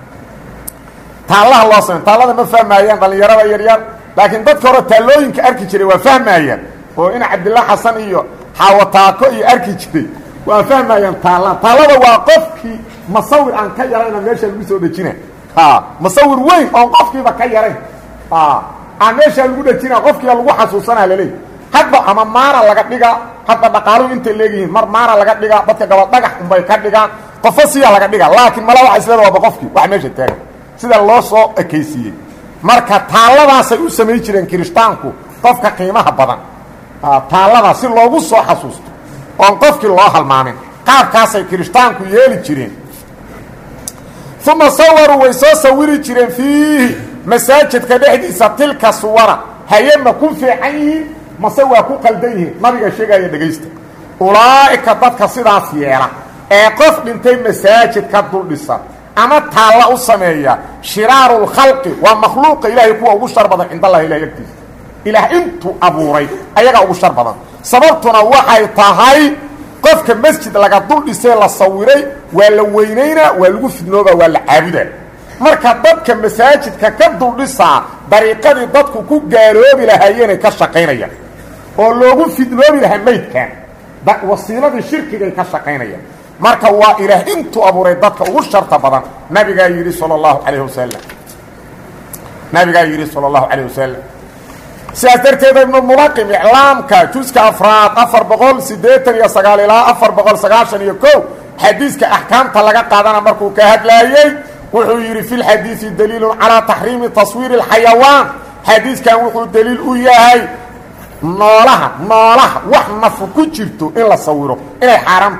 taallaha loo sameeyo taallada ma fahmaayaan dhallinyarada yaryar laakiin dadka hore taallooyinka arki jiray waa fahmaayaan oo in cabdillah xasan iyo xaawataako iyo arki jiray waa fahmaayaan taalla taallada waa qofkii masawir aan ka yarayna meesha lagu soo dhejina masawir weyn oon qofkiiba ka yarayn aan meeshaa lagu dhejina qofkiiba lagu xasuusanaa laleey hadba ama maara laga dhigaa hadba dhaqaaluhu intay leegyihiin mar maara laga dhigaa dadka gabal dhagax unbay ka dhigaan qofo siyaa laga dhigaa laakiin mala waa isleeda waaba qofkii wax meesha taagan sida loo soo ekaysiiyey marka taalladaasay u samayn jireen kirishtaanku qofka qiimaha badan taalladaas si loogu soo xasuusto oon qofkii loo halmaamin qaabkaasay kirishtaanku yeeli jireen uma sawaruu way soo sawiri jireen fiihi masaajidka dhexdiisa tilka suwara haye ma ku fiican yihiin mase waa ku qaldan yihiin nabiga sheegaya dhegaysta ulaa'ika dadka sidaas yeela ee qof dhintay masaajidka duldhisa ama taalla u sameeya shiraaru lkhalqi waa makhluuqa ilaahay kuwa ugu shar badan cind allahi ilahay agtiisa ilaah intuu abuuray ayagaa ugu shar badan sababtuna waxay tahay qofka masjid laga dul dhisee la sawiray waa la weynaynaa waa lagu fidnooba waa la caabudaa marka dadka masaajidka ka duldhisaa dariiqadii dadku ku gaaloobi lahaayeenay ka shaqaynayaan oo loogu fidnoobi lahaa maydkan wasiiladii shirkigay ka shaqaynayaan marka waa ilaah intuu abuuray dadka ugu sharta badan nabigaa yidhi sal اllahu alayh wasalam nabigaa yidhi salى اllahu alayh wasalam sidaas darteeda ibnu mulaqim iclaamka juska afraad afar boqol siddeetan iyo sagaal ilaa afar boqol sagaashan iyo ko xadiiska axkaamta laga qaadana markuu ka hadlaayey wuxuu yidhi fi lxadiidi daliilun calaa taxriimi taswiiri اlxayawaan xadiiskan wuxuu daliil u yahay noolaha noolaha wax nafu ku jirto in la sawiro inay xaaraam tahay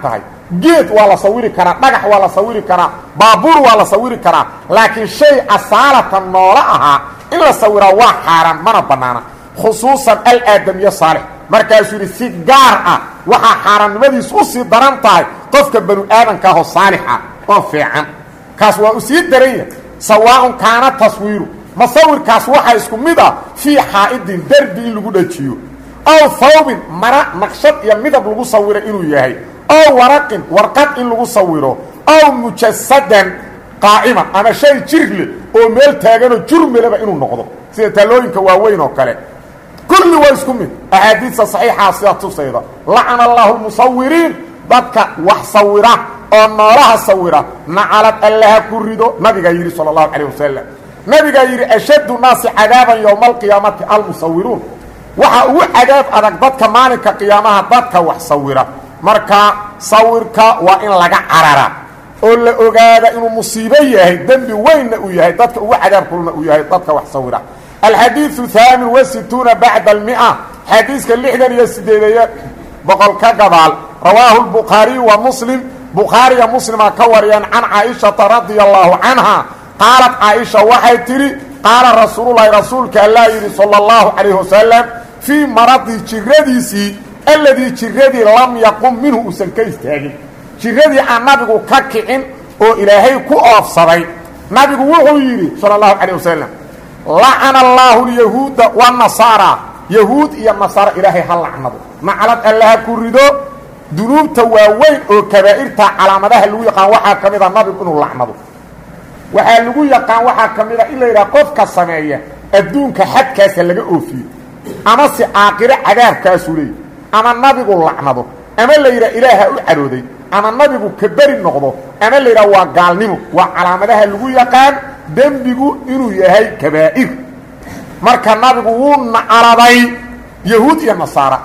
geed waa la sawiri karaa dhagax waa la sawiri karaa baabuur waa la sawiri karaa laakiin shay asaalatan noola ahaa in la sawiraa waa xaaraan mana bannaana khusuusan alaadamiye saalix markaasuu yidhi si gaar ah waxaa xaaraannimadiis u sii daran tahay qofka banu aadanka ahoo saalixa oo fiican kaas waa u sii daran yahay sawaaun kaana taswiiru masawirkaas waxaa isku mid ah fii xaa'idin derbi in lagu dhajiyo ow hawbin mara naqshad iyo midab lagu sawiro inuu yahay ow waraqin warqad in lagu sawiro ow mujasadan qaa'iman ama shay jirle oo meel taaganoo jurmelaba inuu noqdo sida taalooyinka waaweyn oo kale kulli waa isku mid axaadiista saxiixaa sida tusayda lacana allaahu lmusawiriin dadka wax sawira oo noolaha sawira nacalad allaha ku rido nabigaa yidhi sala allahu calayh wasalam nabigaa yidhi ashaddu naasi cadaaban yowma alqiyaamati almusawiruun waxaa ugu cadaab adag dadka maalinka qiyaamaha dadka wax sawira marka sawirka waa in laga carara oo la ogaada inuu musiibo yahay dembi weynna uu yahay dadka ugu cadaab kulna uu yahay dadka wax sawira alxadiiu haamin wasituuna bacda almia xadiiska lixdan iyo sideedeeye boqol ka gadaal rawaahu lbukhaariyu wa muslim bukhaariya muslima ka wariyeen can caaishata radia allaahu canha qaalat caaisha waxay tidhi qaala rasuululahi rasuulka allaa yidhi sala allahu calayh wasalam fii maradii jiradiisii alladii jiradii lam yaqum minhu uusan ka istaagin jiradii aan nabigu ka kicin oo ilaahay ku oofsaday nabigu wuxuu yidhi sala allahu calayh wasalam lacana allaahu lyahuuda wanasaara yahuud iyo nasaara ilaahay ha lacnado naclad allaha ku rido dunuubta waaweyn oo kabaa'irta calaamadaha lagu yaqaan waxaa ka mid a nabigu inuu lacnado waxaa lagu yaqaan waxaa ka mid a in la yidhaha qofka sameeya adduunka xadkaasa laga oofiyo ama se aakiro cadaabkaasuu leeyahy ama nabigu lacnado ama la yidhaha ilaaha u cadhooday ama nabigu ka beri noqdo ama la yidhaha waa gaalnimo waa calaamadaha lagu yaqaan dembigu inuu yahay kabaa'ir marka nabigu wuu nacaladay yahuud iyo nasaara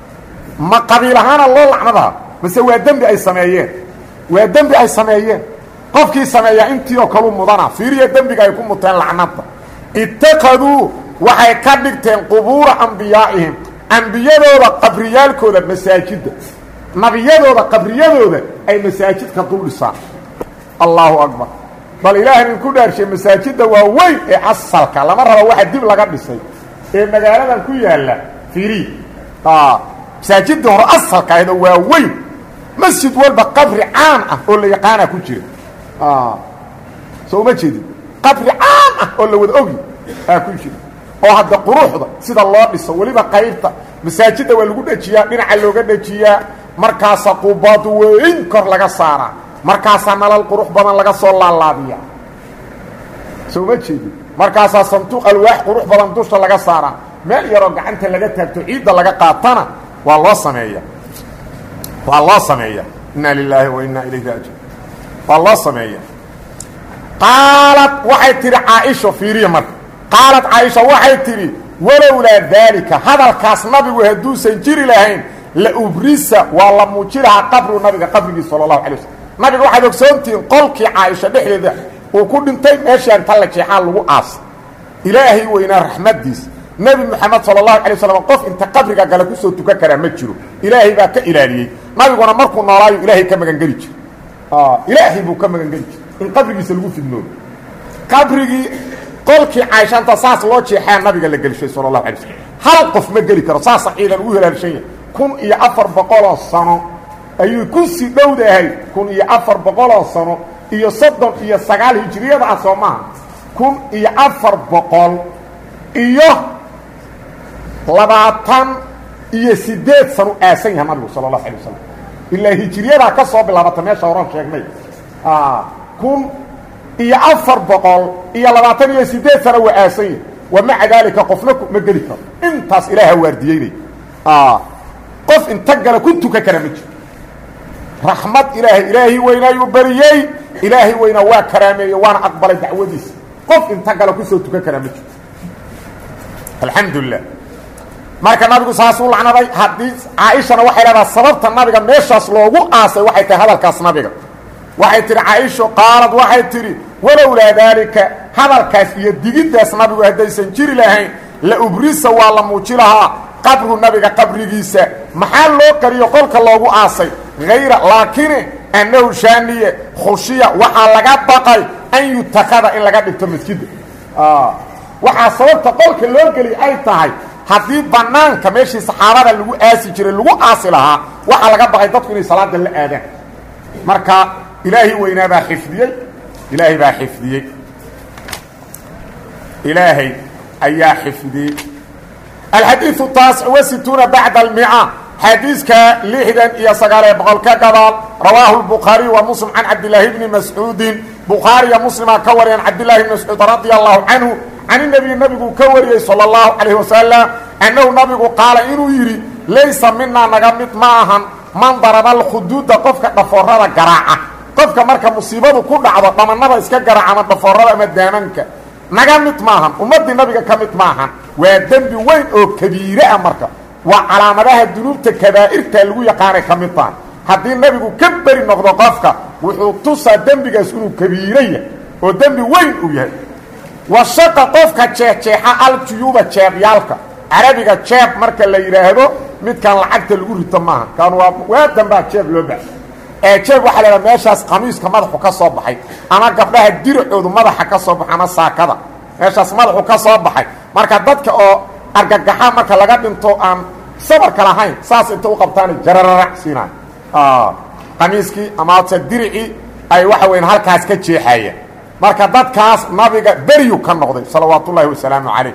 ma qabiil ahaana loo lacnadaa mase waa dembi ay sameeyeen waa dembi ay sameeyeen qofkii sameeyaa intii oo kalu mudana fiiriya dembiga ay ku muteen lacnada itakaduu waxay ka dhigteen qubuura ambiyaa'ihim ambiyadooda qabriyaalkooda masaajidda nabiyadooda qabriyadooda ay masaajidka dul dhisaan allaahu akbar bal ilaahay idinku dhaarshay masaajidda waa weyn ee asalka lama rabo waxa dib laga dhisay ee magaaladan ku yaalla fiiri masaajidda hore asalka ahdo waa weyn masjid walba qabri caan ah oo la yaqaana ku jira soo uma jeedin qabri caan ah oo la wada ogi aa ku jira oo hadda quruxda sida loo dhiso weliba qaybta masaajidda waa lagu dhejiyaa dhinaca looga dhejiyaa markaasa qubaad weyn kor laga saaraa markaasaa nalal qurux badan laga soo laalaabiya soo ma jeedin markaasaa sanduuq alwaax qurux badan dusha laga saaraa meel yaroo gacanta laga taagto ciidda laga qaatana waa loo sameeya waa loo sameeya inna lilaahi wa inna ilayhi raajiun waa loo sameeya qaalad waxay tidhi caaisha fiiriya marka qaalad caaisha waxay tidhi walowlaa daalika hadalkaas nabigu hadduusan jiri lahayn la ubrisa waa la muuji lahaa qabru nabiga qabrigiisa sala allahu alay waslm nabiga waxaad ogsoontihiin qolkii caaisha dhexdeeda uu ku dhintay meeshii anta la jeexaa lagu aasay ilaahay weynaa raxmaddiisa nebi moxamed sala allahu alay waslam qof inta qabriga gale kusoo tukan karaa ma jiro ilaahay baa ka ilaaliyey nabiguna markuu noolaayo ilaahay ka magangeli jiro ilaahay buu ka magangeli jiro in qabrigiisa lagu fidnoodo qabrigii qolkii caaishanta saas loo jeexaa nabiga la gelishay sala allahu alay slm hal qof ma geli karo saasa ciidan ugu helaalshan yahay kun iyo afar boqoloo sano ayuu ku sii dhowdahay kun iyo afar boqoloo sano iyo soddon iyo sagaal hijiriyada ah soo maaha kun iyo afar boqol iyo labaatan iyo sideed sano aasan yahay nabigu sala allahu alay wasalam ilaa hijiriyadaa ka soo bilaabata meesha horan sheegnay kun iyo afar boqol iyo labaatan iyo sideed sano waa aasan yahay wa maca daalika qofna ma geli karo intaas ilaaha waardiyeynay qof inta gala ku tukan kara ma jiro raxmad ilaahay ilaahay weynaayuu bariyey ilaahay weynaa waa karaameeye waana aqbalay dacwadiisa qof inta gala kusoo tukan karaa ma jiro alxamdulilah marka nabigu saasuu lacnaday haddii caaishana waxay leedaha sababta nabiga meeshaas loogu aasay waxay tahay hadalkaas nabiga waxay tihi caaisho qaalad waxay tidhi walowlaa daalika hadalkaas iyo digiddaas nabigu haddaysan jiri lahayn la ubrisa waa la muuji lahaa qabru nabiga qabrigiisa maxaa loo qariyo qolka loogu aasay hayra laakine annahu shaaniye khushiya waxaa laga baqay an yutakada in laga dhigto masjida waxaa sababta qolka loo geliy ay tahay haddii banaanka meeshii saxaabada lagu aasi jiray lagu aasi lahaa waxaa laga baqay dadku inay salaada la aadaan marka ilaahay weynaa baa xifdiyey ilaahay baa xifdiyey ilaahay ayaa xifdiyey alxadiiu taasic wasituuna bacda almica xadiiska lixdan iyo sagaaliyo boqol ka gadaal rawaahu lbukhaariy wa muslim can cabdilaahi bni mascuudin bukhaariya muslima ka wariyeen cabdillahi bni mascuud radia allahu canhu can inabiy nabigu ka wariyey sala allahu calayh wasalam annahu nabigu qaala inuu yidhi laysa minaa naga mid ma ahan man daraba alkhuduuda qofka dhafoorada garaaca qofka marka musiibadu ku dhacdo dhamanada iska garaaca ama dhafoorada ama daamanka naga mid maahan ummaddii nabiga ka mid maahan waa dembi weyn oo kabiire ah marka waa calaamadaha dunuubta kabaa'irta lagu yaqaanay ka mid tahan haddii nabigu ka beri noqdo qofka wuxuu tusaa dembigaas inuu kabiire yahay oo dembi weyn uu yahay washaqa qofka jeexjeexa aljuyuuba jeebyaalka carabiga jeeb marka la yidhaahdo midkan lacagta lagu rito maaha kan waa waa dambaa jeeb loo baxay ee jeeb waxaa lahaha meeshaas qamiiska madaxu ka soo baxay ama gabdhaha diracoodu madaxa ka soo baxay ama saakada meeshaas madaxu ka soo baxay marka dadka oo argagaxa marka laga dhinto aan sabarka lahayn saas inta u qabtaan jarararac siinay qamiiskii amase diricii ay waxa weyan halkaas ka jeexaya marka dadkaas nabiga beryu ka noqday salawaat ullaahi wasalaamu calayh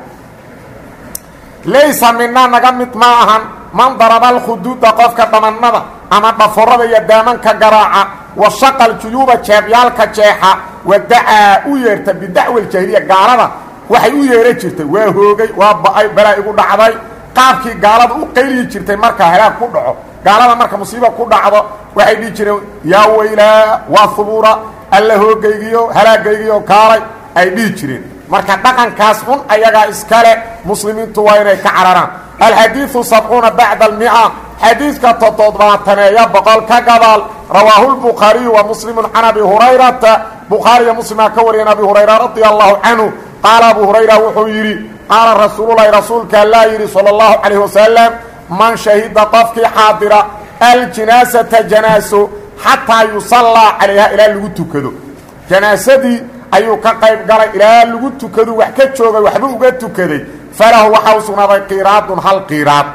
laysa mina naga mid ma ahan man daraba alkhuduuda qofka dhamannada ama dhaforada iyo daamanka garaaca wa shaqa ljuyuuba jeebyaalka jeexa wa dacaa u yeerta bidacwi ljahiliya gaalada waxay u yeera jirtay waa hoogay waa ba-ay balaa igu dhacday qaabkii gaalada u qayliyi jirtay marka halaag ku dhaco gaalada marka musiiba ku dhacdo waxay dhihi jireen yaa weylaa waa hubuura alla hoogaygiyo halaagaygiyo kaalay ay dhihi jireen marka dhaqankaas xun ayagaa iskale muslimiintu waa inay ka cararaan alxadiiu sabcuuna bacda almica xadiidka toddobaataneeya boqol ka gadaal rawaahu lbukhaariyu wa muslimu can abi hurayrata bukhaariya muslimaa ka wariyeen abi hurayra radia allahu canhu qaala abu hurayra wuxuu yidhi qaala rasuululahi rasuulka allaa yidhi sala allahu calayh wasalam man shahida qofkii xaadira aljinaasata janaaso xataa yusallaa calayha ilaa lagu tukado janaasadii ayuu ka qayb galay ilaa lagu tukadu wax ka joogay waxba uga tukaday falahu waxaa u sugnaaday qiiraadun hal qiiraad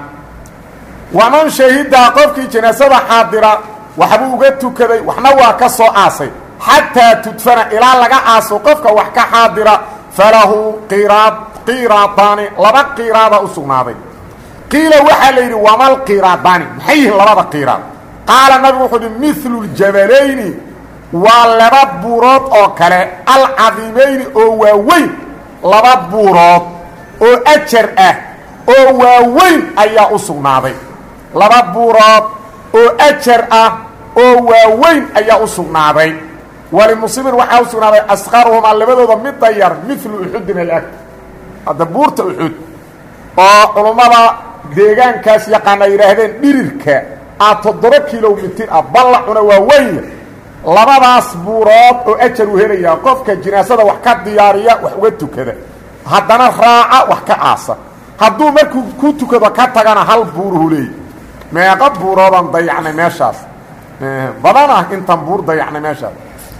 waman shahidaa qofkii janaasada xaadira waxbuu uga tukaday waxna waa ka soo aasay xataa tudfana ilaa laga aaso qofka wax ka xaadira falahu qiraad qiraadaani laba qiraada u sugnaaday qiila waxaa la yidhi wamal qiraadaani maxay yihiin labada qiraad qaala nabigu wuxuu uhi milu ljabalayni waa laba buurood oo kale alcadiimayni oo waaweyn laba buurood oo ajar ah oo waaweyn ayaa u sugnaaday laba buurood oo ajar ah oo waaweyn ayaa u sugnaaday walimuslimin waxaa u sugnaaday asqaruhumaa labadooda midda yar milu uxudin alag hadda buurta uxud oo culummada deegaankaas yaqaana yidhaahdeen dhirirka a toddoba kilomitir ah ballacuna waa wenya labadaas buurood oo ajar u helayaa qofka jinaasada wax ka diyaariya wax uga tukada haddana raaca wax ka aasa hadduu markuu ku tukado ka tagana hal buuruhu leeyi meeqa buuroodaan dayacnay meeshaas badan ah intaan buur dayacnay meeshaas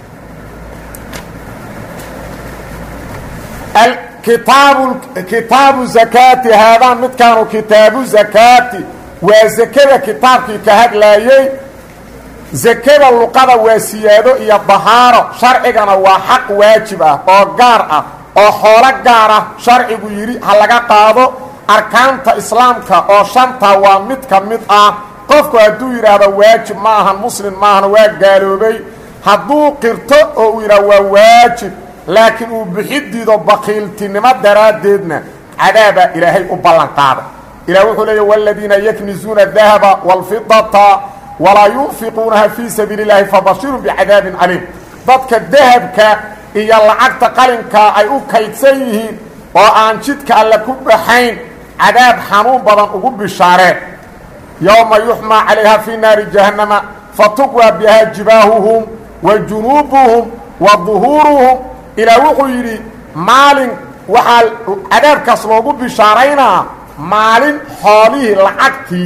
kitaabu kitaabu zakaati haadaan midkaanu kitaabu zakaati waa zakada kitaabkii ka hadlaayey zakada luqada waa siyaado iyo dahaaro sharcigana waa xaq waajib ah oo gaar ah oo xoolo gaar ah sharcigu yidhi ha laga qaado arkaanta islaamka oo shanta waa mid ka mid ah qofku hadduu yidhaahdo waajib ma ahan muslim maahan waa gaaloobay hadduu qirto oo uu yidhahdo waa waajib laakiin uu bixidiido bakiiltinimo daraaddeedna cadaabaa ilaahay u ballan qaada ilah wuxuu leeya wاladiina yaknizuuna dahaba wاlfidata walaa yunfiquunaha fii sabiili اllahi fabashirun bicadaabin caliim dadka dahabka iyo lacagta qalinkaa ay u kaydsan yihiin oo aan jidka alle ku baxayn cadaab xanuun badan ugu bishaareen yowma yuxmaa calayha fii naari jahannama fatuqwaa bihaa jibaahuhum wa junuubuhum wa duhuuruhum ilaa wuxuu yidhi maalin waxaa cadaabkaas loogu bishaaraynaa maalin xoolihii lacagtii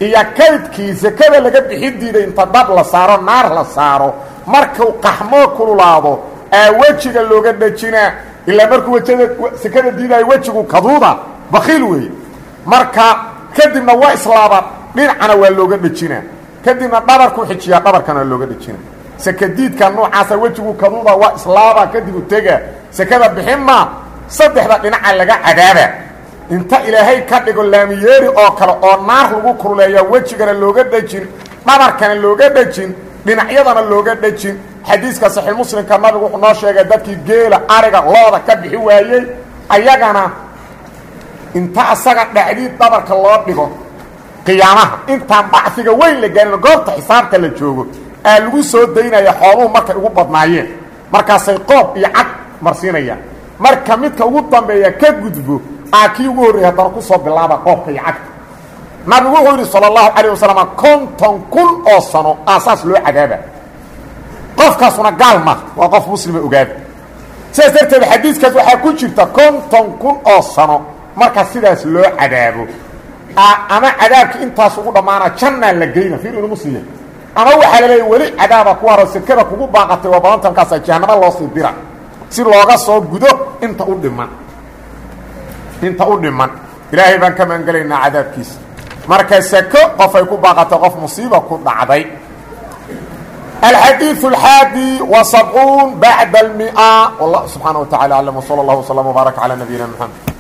iyo kaydkii sekada laga bixin diiday inta dab la saaro naar la saaro markuu qaxmoo kululaado aa wejiga looga dhejinaa ilaa markuu wejada sekada diidaayo wejigu kaduuda bakiil weeye marka kadibna waa islaaba dhinacana waa looga dhejinaa kadibna dhabarkuu xijiyaa dhabarkana looga dhejina sekadiidka noocaasa wejigu kaduuda waa islaaba kadibu tega sekada bixinma saddexda dhinaca laga cadaaba inta ilaahay ka dhigo laamiyeeri oo kale oo naar lagu kululeeya wejigana looga dhejin dhabarkana looga dhejin dhinacyadana looga dhejin xadiiska saxiix muslimka nabigu wuxuu noo sheegay dadkii geela ariga looda ka bixi waayey ayagana inta asaga dhacdiid dhabarka loo dhigo qiyaamaha intaan bacfiga weyn la gaarin goobta xisaabta la joogo aa lagu soo daynaya xooluhu markay ugu badnaayeen markaasay qoob iyo cag marsiinayaan marka midka ugu dambeeya ka gudbo aa kii ugu horreeyay haddana kusoo bilaaba qoobka iyo cagta nabigu wuxuu yidhi sala allahu calayh wasalam konton kun oo sano aa saas loo cadaaba qofkaasuna gaal ma waa qof muslima ogaada sidaas darteed xadiiskaas waxaa ku jirta konton kun oo sano marka sidaas loo cadaabo ama cadaabka intaas ugu dhammaana jannaa la geyna fiir inu musliya ama waxaa la leeya weli cadaaba ku haro sekada kugu baaqatay waa badanta markaasa jahanamo loo sii dira si looga soo gudo inta u dhiman inta u dhiman ilaahay baan ka maangelaynaa cadaabkiisa marka seko qofay ku baaqatay qof musiiba ku dhacday الحديث الحادي وسبعون بعد المئة والله سبحانه وتعالى أعلم وصلى الله وسلم وبارك على نبينا محمد